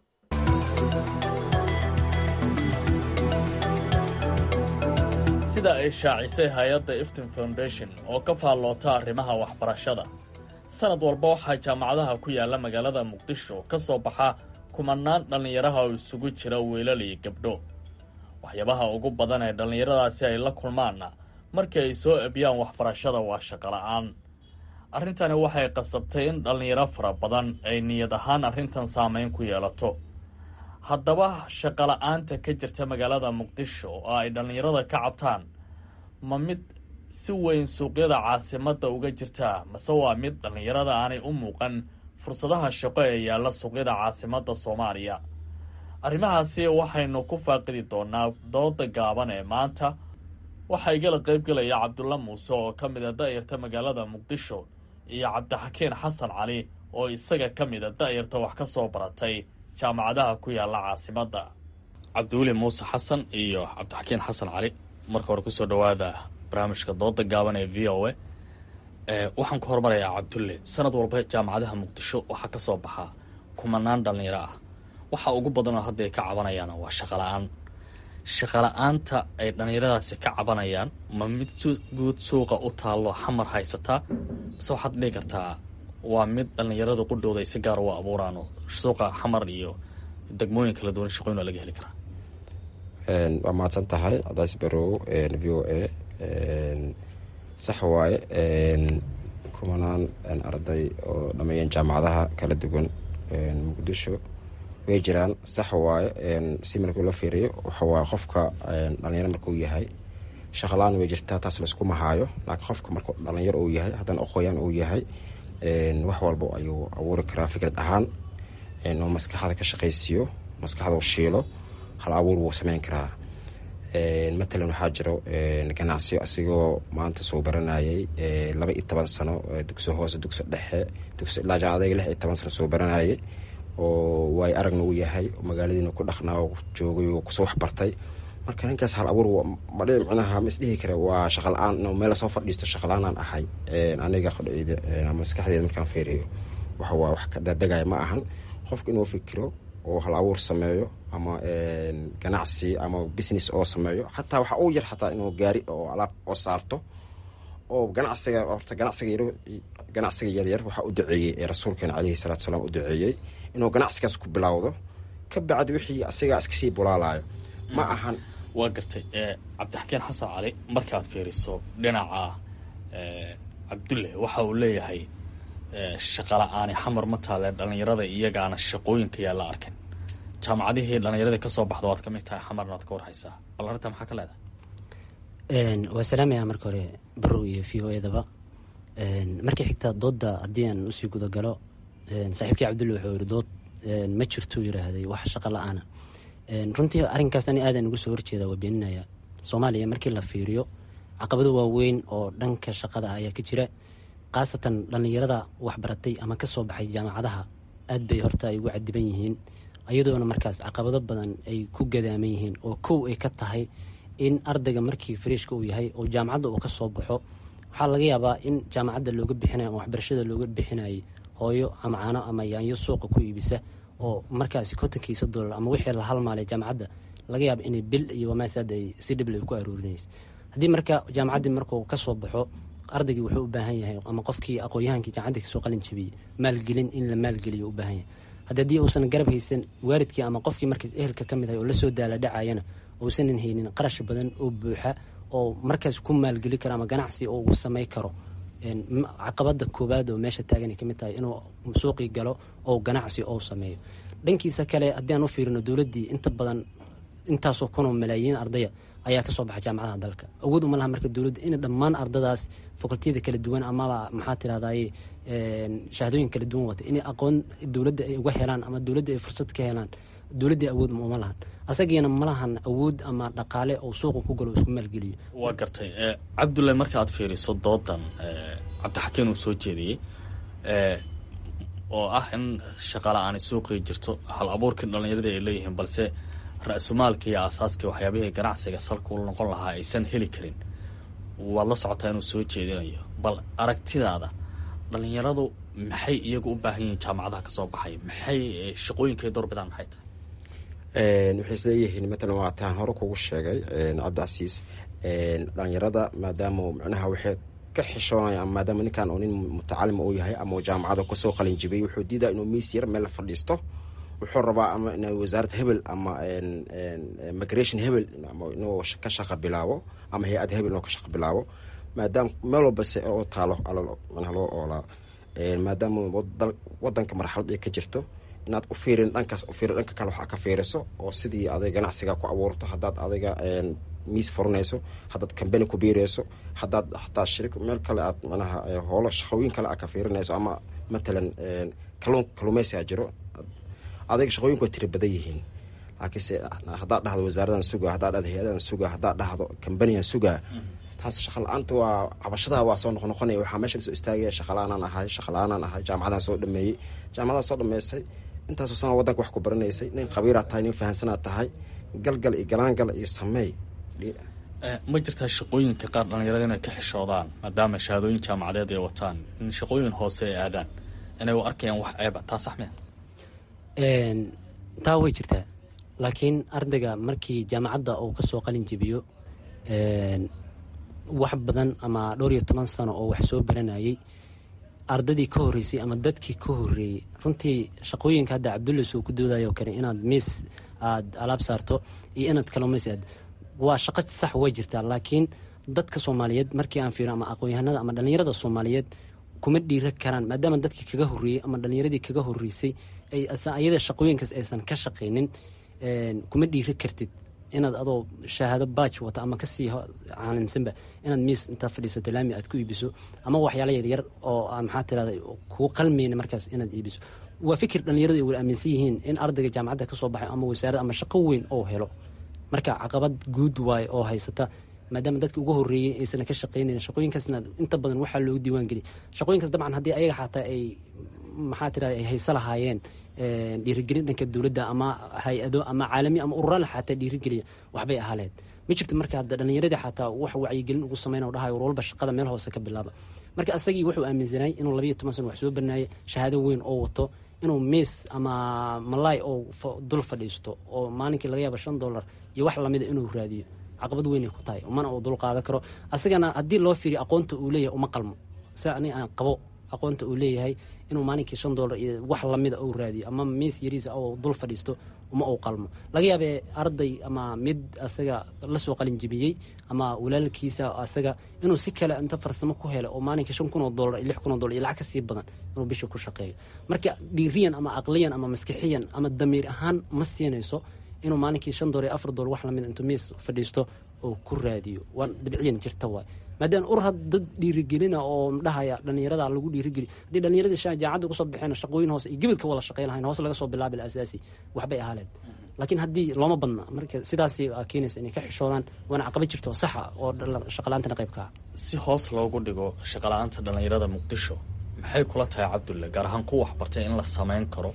sida ay shaacisay hay-adda iftin foundation oo ka faalloota arrimaha waxbarashada sanad walba waxaa jaamacadaha ku yaalla magaalada muqdisho ka soo baxa kumanaan dhallinyaraha oo isugu jira wiilal iyo gabdho waxyaabaha ugu badan ee dhallinyaradaasi ay la kulmaanna markii ay soo ebiyaan waxbarashada waa shaqola'aan arrintani waxay qasabtay in dhallinyaro fara badan ay niyad ahaan arrintan saameyn ku yeelato haddaba shaqola'aanta ka jirta magaalada muqdisho oo ay dhallinyarada ka cabtaan ma mid si weyn suuqyada caasimadda uga jirtaa mase waa mid dhallinyarada aanay u muuqan fursadaha shaqo ee yaalla suuqyada caasimadda soomaaliya arrimahaasi waxaynu ku faaqidi doonaa dooda gaaban ee maanta waxaa igala qaybgelaya cabdulla muuse oo ka mid a da'yarta magaalada muqdisho iyo cabdixakiin xasan cali oo isaga ka mid a da'yarta wax ka soo baratay jaamacadaha ku yaalla caasimadda cabdiweli muuse xasan iyo cabdixakiin xasan cali marka hore kusoo dhowaada barnaamijka dooda gaaban ee v o a waxaan ku horumarayaa cabdulle sanad walba jaamacadaha muqdisho waxaa ka soo baxaa kumanaan dhallinyaro ah waxa ugu badanoo hadda ay ka cabanayaan waa shaqala-aan shaqala-aanta ay dhallinyaradaasi ka cabanayaan ma mid guud suuqa u taallo xamar haysataa base waxaad dhihi kartaa waa mid dhallinyarada qudhooda ay si gaar uga abuuraan oo suuqa xamar iyo degmooyin kala duwan shaqooyin waa laga heli karaa waa mahadsan tahay cadays barow v o a sax waaye kumanaan arday oo dhameeyeen jaamacadaha kala duwan muqdisho way jiraan sax waaye si markii loo fiiriyo waxawaaye qofka dhalinyaro markuu yahay shaqalaan way jirtaa taas laisku mahaayo laakiin qofka markuu dhalinyaro uu yahay haddana aqooyaan uu yahay wax walba ayuu abuuri karaa fikrad ahaan oo maskaxda ka shaqaysiiyo maskaxda u shiilo hal abuur wuu sameyn karaa matalan waxaa jiro ganacsiyo asigoo maanta soo baranayay laba iyo toban sano dugso hoose dugso dhexe dugso ilaa jaamacadayga lix iyo toban sano soo baranayay oo waay aragna uu yahay magaaladiina ku dhaqnaa oo joogay oo kusoo waxbartay marka ninkaas hal abuur madhi micnaha ma isdhihi kare waa shaqa la-aan in meel soo fadhiisto shaqa la-aanaan ahay aniga qodheyda ama maskaxdeeda markaan fiiriyo waxa waa wax ka dadegaya ma ahan qofka inuu fikiro oo hal abuur sameeyo ama ganacsi ama business oo sameeyo xataa waxa uu yar xataa inuu gaari oo alaab oo saarto oo ganacsiga horta ganacsiga yar ganacsiga yaryar waxaa u duceeyey ee rasuulkeena caleyhi salaatu salaam u duceeyey inuu ganacsigaas ku bilowdo ka bacdi wixii asigaa iskasii bulaalayo ma ahan waa gartay cabdixakeen xasan cali markaad fiiriso dhinaca cabdulle waxa uu leeyahay shaqala-aani xamar ma taale dhallinyarada iyagaana shaqooyinka yaa la arkin jaamacadihii dhallinyaradii kasoo baxda waad ka mid tahay xamarna waad ka warhaysaa bal arrinta maxaa ka leedahay waa salaamaya marka hore barow iyo v o edaba markii xigta doodda haddii aan usii gudagalo saaxiibkii cabdulle wuxuu yiri dood ma jirtuu yiraahday wax shaqo la-aana runtii arrinkaas ani aadan uga soo horjeeda waa beeninaya soomaaliya markii la fiiriyo caqabado waaweyn oo dhanka shaqada ah ayaa ka jira khaasatan dhallinyarada waxbaratay ama kasoo baxay jaamacadaha aad bay horta ay ugu cadiban yihiin iyadoona markaas caqabado badan ay ku gadaaman yihiin oo kow ay ka tahay in ardayga markii fariishka uu yahay oo jaamacadda uu kasoo baxo waxaa laga yaabaa in jaamacadda looga bixinayo ama waxbarashada looga bixinayay hooyo ama caano ama yaanyo suuqa ku iibisa oo markaasi kontonkiisa doolar ama wixii la halmaalay jaamacadda laga yaaba inay bil iyo wamaasaad ay si dhible ku aruurinaysa haddii marka jaamacaddii markuu kasoo baxo ardaygii wuxuu u baahan yahay ama qofkii aqoon-yahankii jaamacadda kasoo qalin jabiyey maalgelin in la maalgeliyo u baahan yahay haddi haddii uusan garab haysan waalidkii ama qofkii markaas ehelka ka mid ahay oo lasoo daala dhacayana uusanan haynin qarash badan oo buuxa oo markaas ku maalgeli karo ama ganacsi oo uu samay karo caqabada koowaad oo meesha taaganay kamid tahay inuu suuqii galo oo ganacsi oo sameeyo dhankiisa kale haddii aan u fiirino dowladdii inta badan intaasoo kunoo malaayiin ardaya ayaa kasoo baxa jaamacadaha dalka awood uma laha marka dowladda in dhammaan ardadaas fakultiyada kala duwan amaba maxaa tirahdaye shahaadooyin kala duwan wata inay aqoon dowladda ay uga helaan ama dowladda ay fursad ka helaan dowladdii awood uma lahan asagiina ma lahan awood ama dhaqaale oo suuqa ku galo isku maalgeliyo waa gartay cabdulle marka aad fiiriso doodan cabdixakiin uu soo jeediyey oo ah in shaqala-aani suuqii jirto hal abuurkii dhallinyarada ay leeyihiin balse ra-sumaalka iyo aasaaskii waxyaabihii ganacsiga salka ula noqon lahaa aysan heli karin waad la socotaa inuu soo jeedinayo bal aragtidaada dhallinyaradu maxay iyagu u baahan yihiin jaamacadaha kasoo baxay maxay shaqooyinkay doorbidaan maxay tahay waxay isleeyihiin matalan waa taan hore kugu sheegay cabdicasiis dhalinyarada maadaama micnaha waxay ka xishoonaya ama maadaama ninkan oo nin mutacalim uu yahay ama jaamacada kasoo qalin jibiyey wuxuu diidaa inuu miis yar meel la fadhiisto wuxuu rabaa ama in wasaaradda hebel ama migration hebel inuu ka shaqa bilaabo ama hay-ad hebel inuu ka shaqa bilaabo maadaama meel walbase oo taalo manaha loo oolaa maadaama wadanka marxalad ay ka jirto inaad u fiirin dhankaas u fiirin dhanka kale waxaa ka fiiriso oo sidii aday ganacsiga ku abuurto haddaad adiga miis furanayso haddaad kambani ku biirayso haddaad xataa shirik meel kale aad manaha hoolo shaqooyin kale aad ka fiirinayso ama matalan kaluun kaluumeysiga jiro adiga shaqooyinku way tiri badan yihiin laakiinse haddaad dhahdo wasaaradan suga haddaad dhahdo hay-adan suga haddaad dhahdo kambanigan sugaa taas shaqa la-aanta waa cabashadaha waa soo noqnoqonaya waxaa meesha lasoo istaagaya shaqala-aanaan ahay shaqala-aanaan ahay jaamacadaan soo dhameeyey jaamacadaan soo dhameysay intaasoo sana wadanka wax ku baranaysay nin khabiiraad tahay nin fahansanaad tahay galgal iyo galaangal iyo sameey ma jirtaa shaqooyinka qaar dhalinyarada inay ka xishoodaan maadaama shahaadooyin jaamacadeed ay wataan in shaqooyin hoose ay aadaan inay u arkayaan wax ceeba taa sax mea taa way jirtaa laakiin ardayga markii jaamacadda uu kasoo qalin jebiyo wax badan ama dhowr iyo toban sano oo wax soo baranayay ardadii ka horeysay ama dadkii ka horeeyey runtii shaqooyinka hadda cabdulla soo ku doodayo kale inaad miis aada alaab saarto iyo inaad kalluumaysi aad waa shaqo sax way jirtaa laakiin dadka soomaaliyeed markii aan fiiro ama aqoon-yahanada ama dhallinyarada soomaaliyeed kuma dhiira karaan maadaama dadkii kaga horeeyey ama dhallinyaradii kaga horeysay ayada shaqooyinkaas aysan ka shaqaynin kuma dhiiri kartid inaad adoo shahaado baaj wata ama kasii caalimsanba inaad miis intaa fadhiisato laami aad ku iibiso ama waxyaala yaryar oo maxaa tirada kuu qalmayna markaas inaad iibiso waa fikir dhallinyarada ay wala aaminsan yihiin in ardayga jaamacadda kasoo baxay ama wasaarad ama shaqo weyn oo helo marka caqabad guud waaye oo haysata maadaama dadki ugu horeeyey aysan ka shaqaynayn shaqooyinkaasna inta badan waxaa loogu diiwaan geliy shaqooyinkaas dabcan haddii ayaga xataa ay maxaa tirada ay haysa lahaayeen dhiirigelin dhanka dowladda ama hay-ado ama caalami ama ururaal xataa dhiirigeliya waxbay ahaleed ma jirto marka hadda dhallinyaradii xataa wax wacyigelin ugu sameyn dhahay war walba shaqada meel hoose ka bilaaba marka asagii wuxuu aaminsanay inuu labayo toban sano wax soo barnaayay shahaado weyn oo wato inuu miis ama malaay oo dul fadhiisto oo maalinkii laga yaaba shan dollar iyo wax lamida inuu raadiyo caqabad weynay ku tahay mana uu dul qaadan karo asagana haddii loo fiiriyo aqoonta uu leeyahay uma qalmo si ani aan qabo aqoonta uu leeyahay inuu maalinkii shan dollar iyo wax lamida uu raadiyo ama miis yariisa oo dul fadhiisto uma uu qalmo laga yaabee arday ama mid asaga lasoo qalin jebiyey ama walaalkiisa asaga inuu si kale inta farsamo ku helo oo maalinkii shan kun oo dollar iyo lix kun oo dollar iyo lacag ka sii badan inuu bisha ku shaqeeyo marka dhiiriyan ama aqliyan ama maskixiyan ama damiir ahaan ma siinayso inuu maalinkii shan dollar iyo afar dollar wax lamid intuu miis fadhiisto oo ku raadiyo waa dabciyan jirta waay maadaama ur had dad dhiirigelina oo dhahaya dhallinyarada lagu dhiirigeli haddii dhallinyaradii jaamacadda kusoo baxeen shaqooyin hoose iyo gebadka wada shaqey lahayn hoos laga soo bilaabi asaasi waxbay ahaaleed laakiin haddii looma badna marka sidaas keenaysa inay ka xishoodaan waana caqabad jirto oo saxa oo shaqalaantana qayb ka ah si hoos loogu dhigo shaqala-aanta dhallinyarada muqdisho maxay kula tahay cabdulle gaar ahaan ku waxbartay in la sameyn karo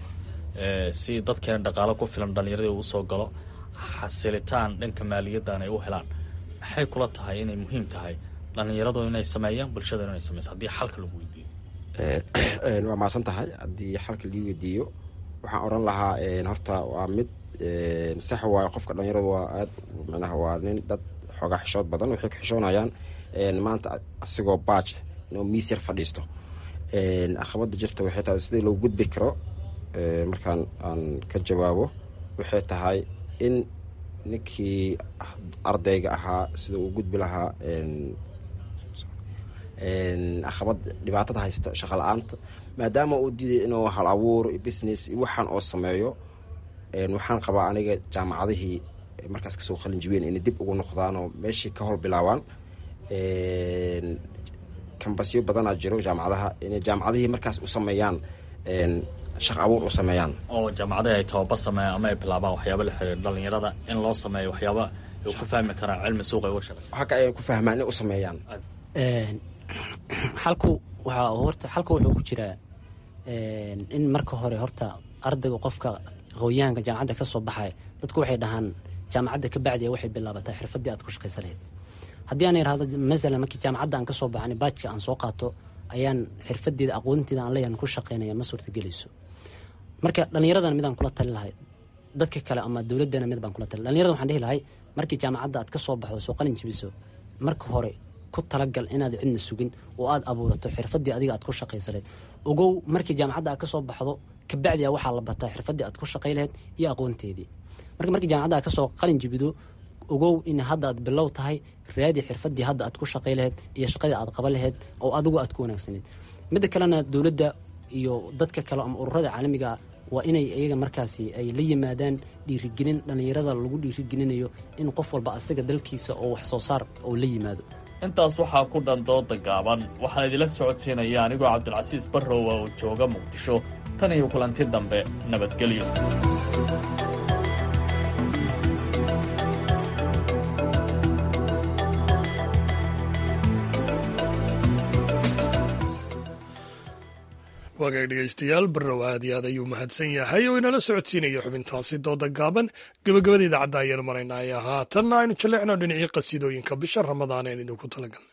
si dadkeena dhaqaalo ku filan dhallinyaradii uu soo galo xasilitaan dhanka maaliyaddan ay u helaan maxay kula tahay inay muhiim tahay dhallinyaradu inay sameeyaan bulshada inay sameyso haddii xalka lagu weydiiyo waa maasan tahay haddii xalka lii weydiiyo waxaan oran lahaa horta waa mid sax waayo qofka dhalinyaradu waa aad micnaha waa nin dad xoogaa xishood badan waxay ka xishoonayaan maanta asigoo baaj inuu miis yar fadhiisto aqabada jirta waxay tahay sidii loo gudbi karo markaan aan ka jawaabo waxay tahay in ninkii ardayga ahaa sida uu gudbi lahaa aqabad dhibaatada haysta shaqa la-aanta maadaama uu diiday inuu hal abuur business waxaan oo sameeyo waxaan qabaa aniga jaamacadihii markaas kasoo qalin jibeen inay dib ugu noqdaan oo meeshii ka hol bilaabaan kambasyo badanaa jiro jaamacadaha inay jaamacadihii markaas u sameeyaan shaq abuur u sameeyaan oo jaamacadahi ay tababar sameeyaan ama ay bilaabaan waxyaaba la xiriir dhalinyarada in loo sameeyo waxyaaba ay ku fahmi karaan cilmi suuqa ay uga shaqeysa xagga ay ku fahmaan inay u sameeyaan xalku waxaa horta xalku wuxuu ku jiraa in marka hore horta ardayga qofka aqoonyahanka jaamacadda ka soo baxaya dadku waxay dhahaan jaamacadda ka bacdiya waxay bilaabataa xirfadii aad ku shaqaysa lahayd haddii aan irahdo masalan markii jaamacadda aan ka soo baxan baajka aan soo qaato ayaan xirfadeeda aqoonteeda aan leeyahan ku shaqaynaya ma suurtagelayso marka dhallinyaradana midaan kula tali lahay dadka kale ama dowladana mid baan kula tali dhallinyarada waxaan dhihi lahay markii jaamacadda aad ka soo baxdo soo qalin jibiso marka hore ku talagal inaad cidna sugin oo aad abuurato xirfadii adiga aad ku shaqaysaleed ogow markii jaamacadda aad ka soo baxdo kabacdia waxaa la bataa xirfadii aad ku shaqay lahayd iyo aqoonteedii marka markii jaamacadda aad kasoo qalin jibido ogow in hadda aad bilow tahay raadi xirfadii hadda aad ku shaqay lahayd iyo shaqadii aad qaban lahayd oo adigu aad ku wanaagsaneed midda kalena dowladda iyo dadka kale ama ururada caalamiga waa inay iyaga markaasi ay la yimaadaan dhiirigelin dhallinyarada lagu dhiirigelinayo in qof walba asaga dalkiisa oo wax soo saar oo la yimaado intaas waxaa ku dhan dooda gaaban waxaan idila socodsiinaya anigoo cabdilcasiis barrowa oo jooga muqdisho tan iyo kulanti dambe nabadgelyo waa wagaag dhegaystayaal barrow aad iyo aad ayuu mahadsan yahay oo inala socodsiinaya xubintaasi dooda gaaban gebagabada idaacadda ayaan maraynaa ee haatanna aynu jalleecno dhinacii qasiidooyinka bisha ramadaan een idinku talagalnay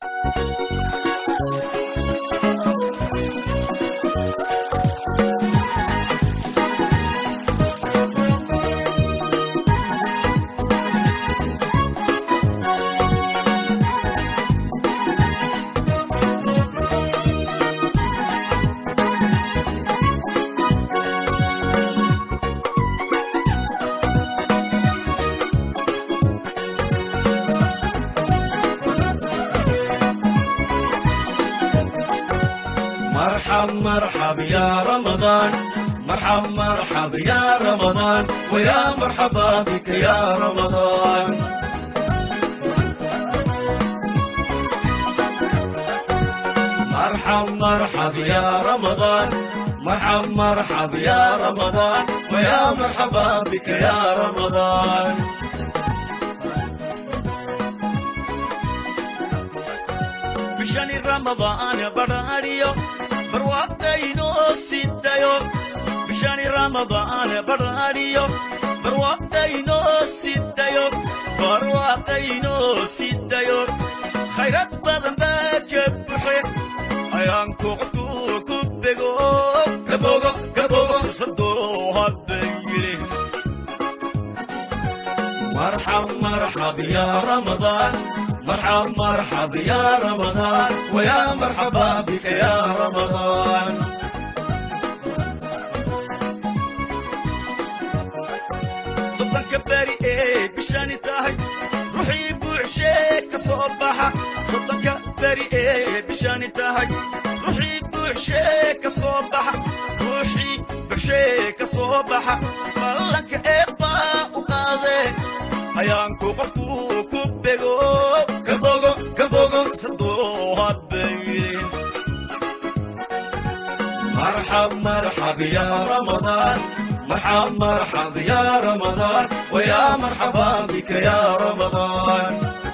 مرحب مرحب يا رمضان مرحب مرحب يا رمضان ويا مرحبا بك يا رمضان مرحب مرحب يا رمضان مرحب مرحب يا رمضان ويا مرحبا بك يا رمضان bishani ramadaan badhaadhiyo barwaaqaynoo sidayo bishani ramadaan badhaadhiyo barwaaqaynoo sidayo barwaaqaynoo sidayo khayrad badan baa ka buxe ayaanku qofku ku bego kabogo kabogo sadoo habayile marxab marxab ya ramadaan مرحب مرحب يا رمضان ويا مرحبا بك يا رمضان صدق بري ايه بشاني تاهي روحي بوعشيك صباحة صدق بري ايه بشاني تاهي روحي بوعشيك صباحة روحي بوعشيك صباحة مالك ايه با وقاضي ayaanku qofku ku bego kabogo kabogo sadoo habayrin مرحب مرحب يا رمضان مرحب مرحب يا رمضان ويا مرحبا بك يا رمضان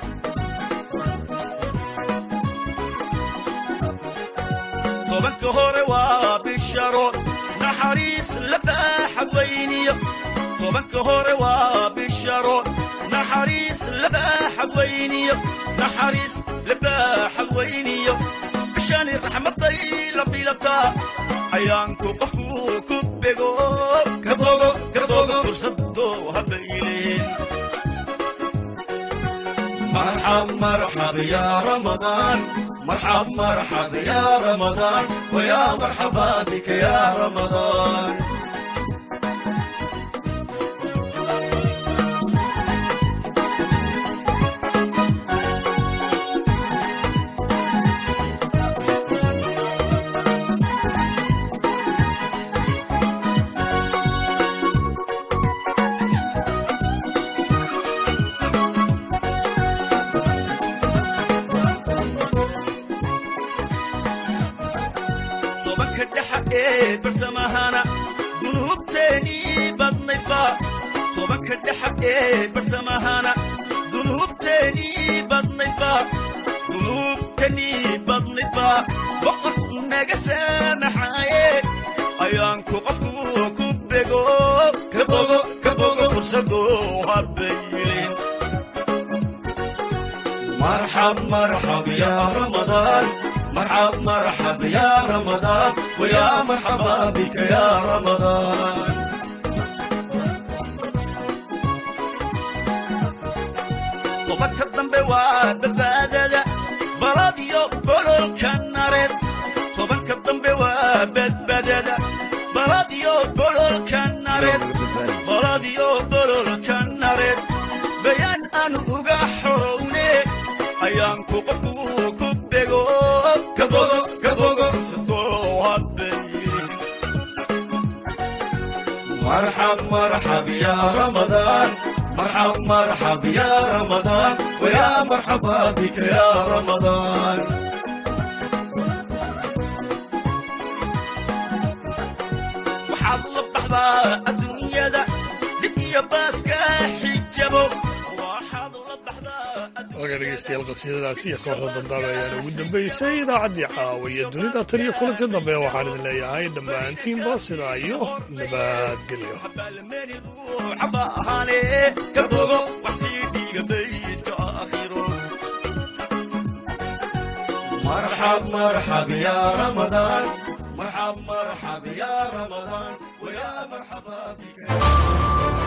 tobanka hore waa bisharo naxariis la baaxa weyniyo tobanka hore waa bisharo naxariis la baaxa weyniyo naxariis la baaxa weyniyo bishani raxmaday la bilataa ayaanku qofku ku bego kabogo kabogo fursado habayleen مرحب مرحب يا رمضان مرحب مرحب يا رمضان ويا مرحبا بك يا رمضان tobanka dhexa ee bartamahana dunuubteenii badnayba tobanka dhexa ee bartamahana dunuubteenii badnayba dunuubtanii badnayba boqor naga saamaxaaye ayaanku qofku ku bego kabogo kabogo fursadoo habayilin مرحب مرحب يا رمضان مرحب مرحب يا رمضان ويا مرحبا بك يا رمضان tobanka dambe waa badbaadada baladiyo bololka nareed tobanka dambe waa badbaadada baladiyo bololka nareed baladiyo bololka nareed bayaan aan uga xorowne ayaanku qofku ku bego kabogo kabogo sadoo habayrin مرحب مرحب يا رمضان مرحب مرحب يا رمضان ويا مرحبا بك يا رمضان waxaad la baxdaa adduunyada dhib iyo baaska xijabo waxaad la baxdaa hagaaga dhegeystayaal qasiidadaasi iyo kooxda dambaaba ayaana ugu dambeysay idaacaddii caawiya dunida tan iyo kulantii dambe waxaan idin leeyahay dhammaantiinba sidaa iyo nabadgelyo مرحب مرحب يا رمضان مرحب مرحب يا رمضان ويا مرحبا بك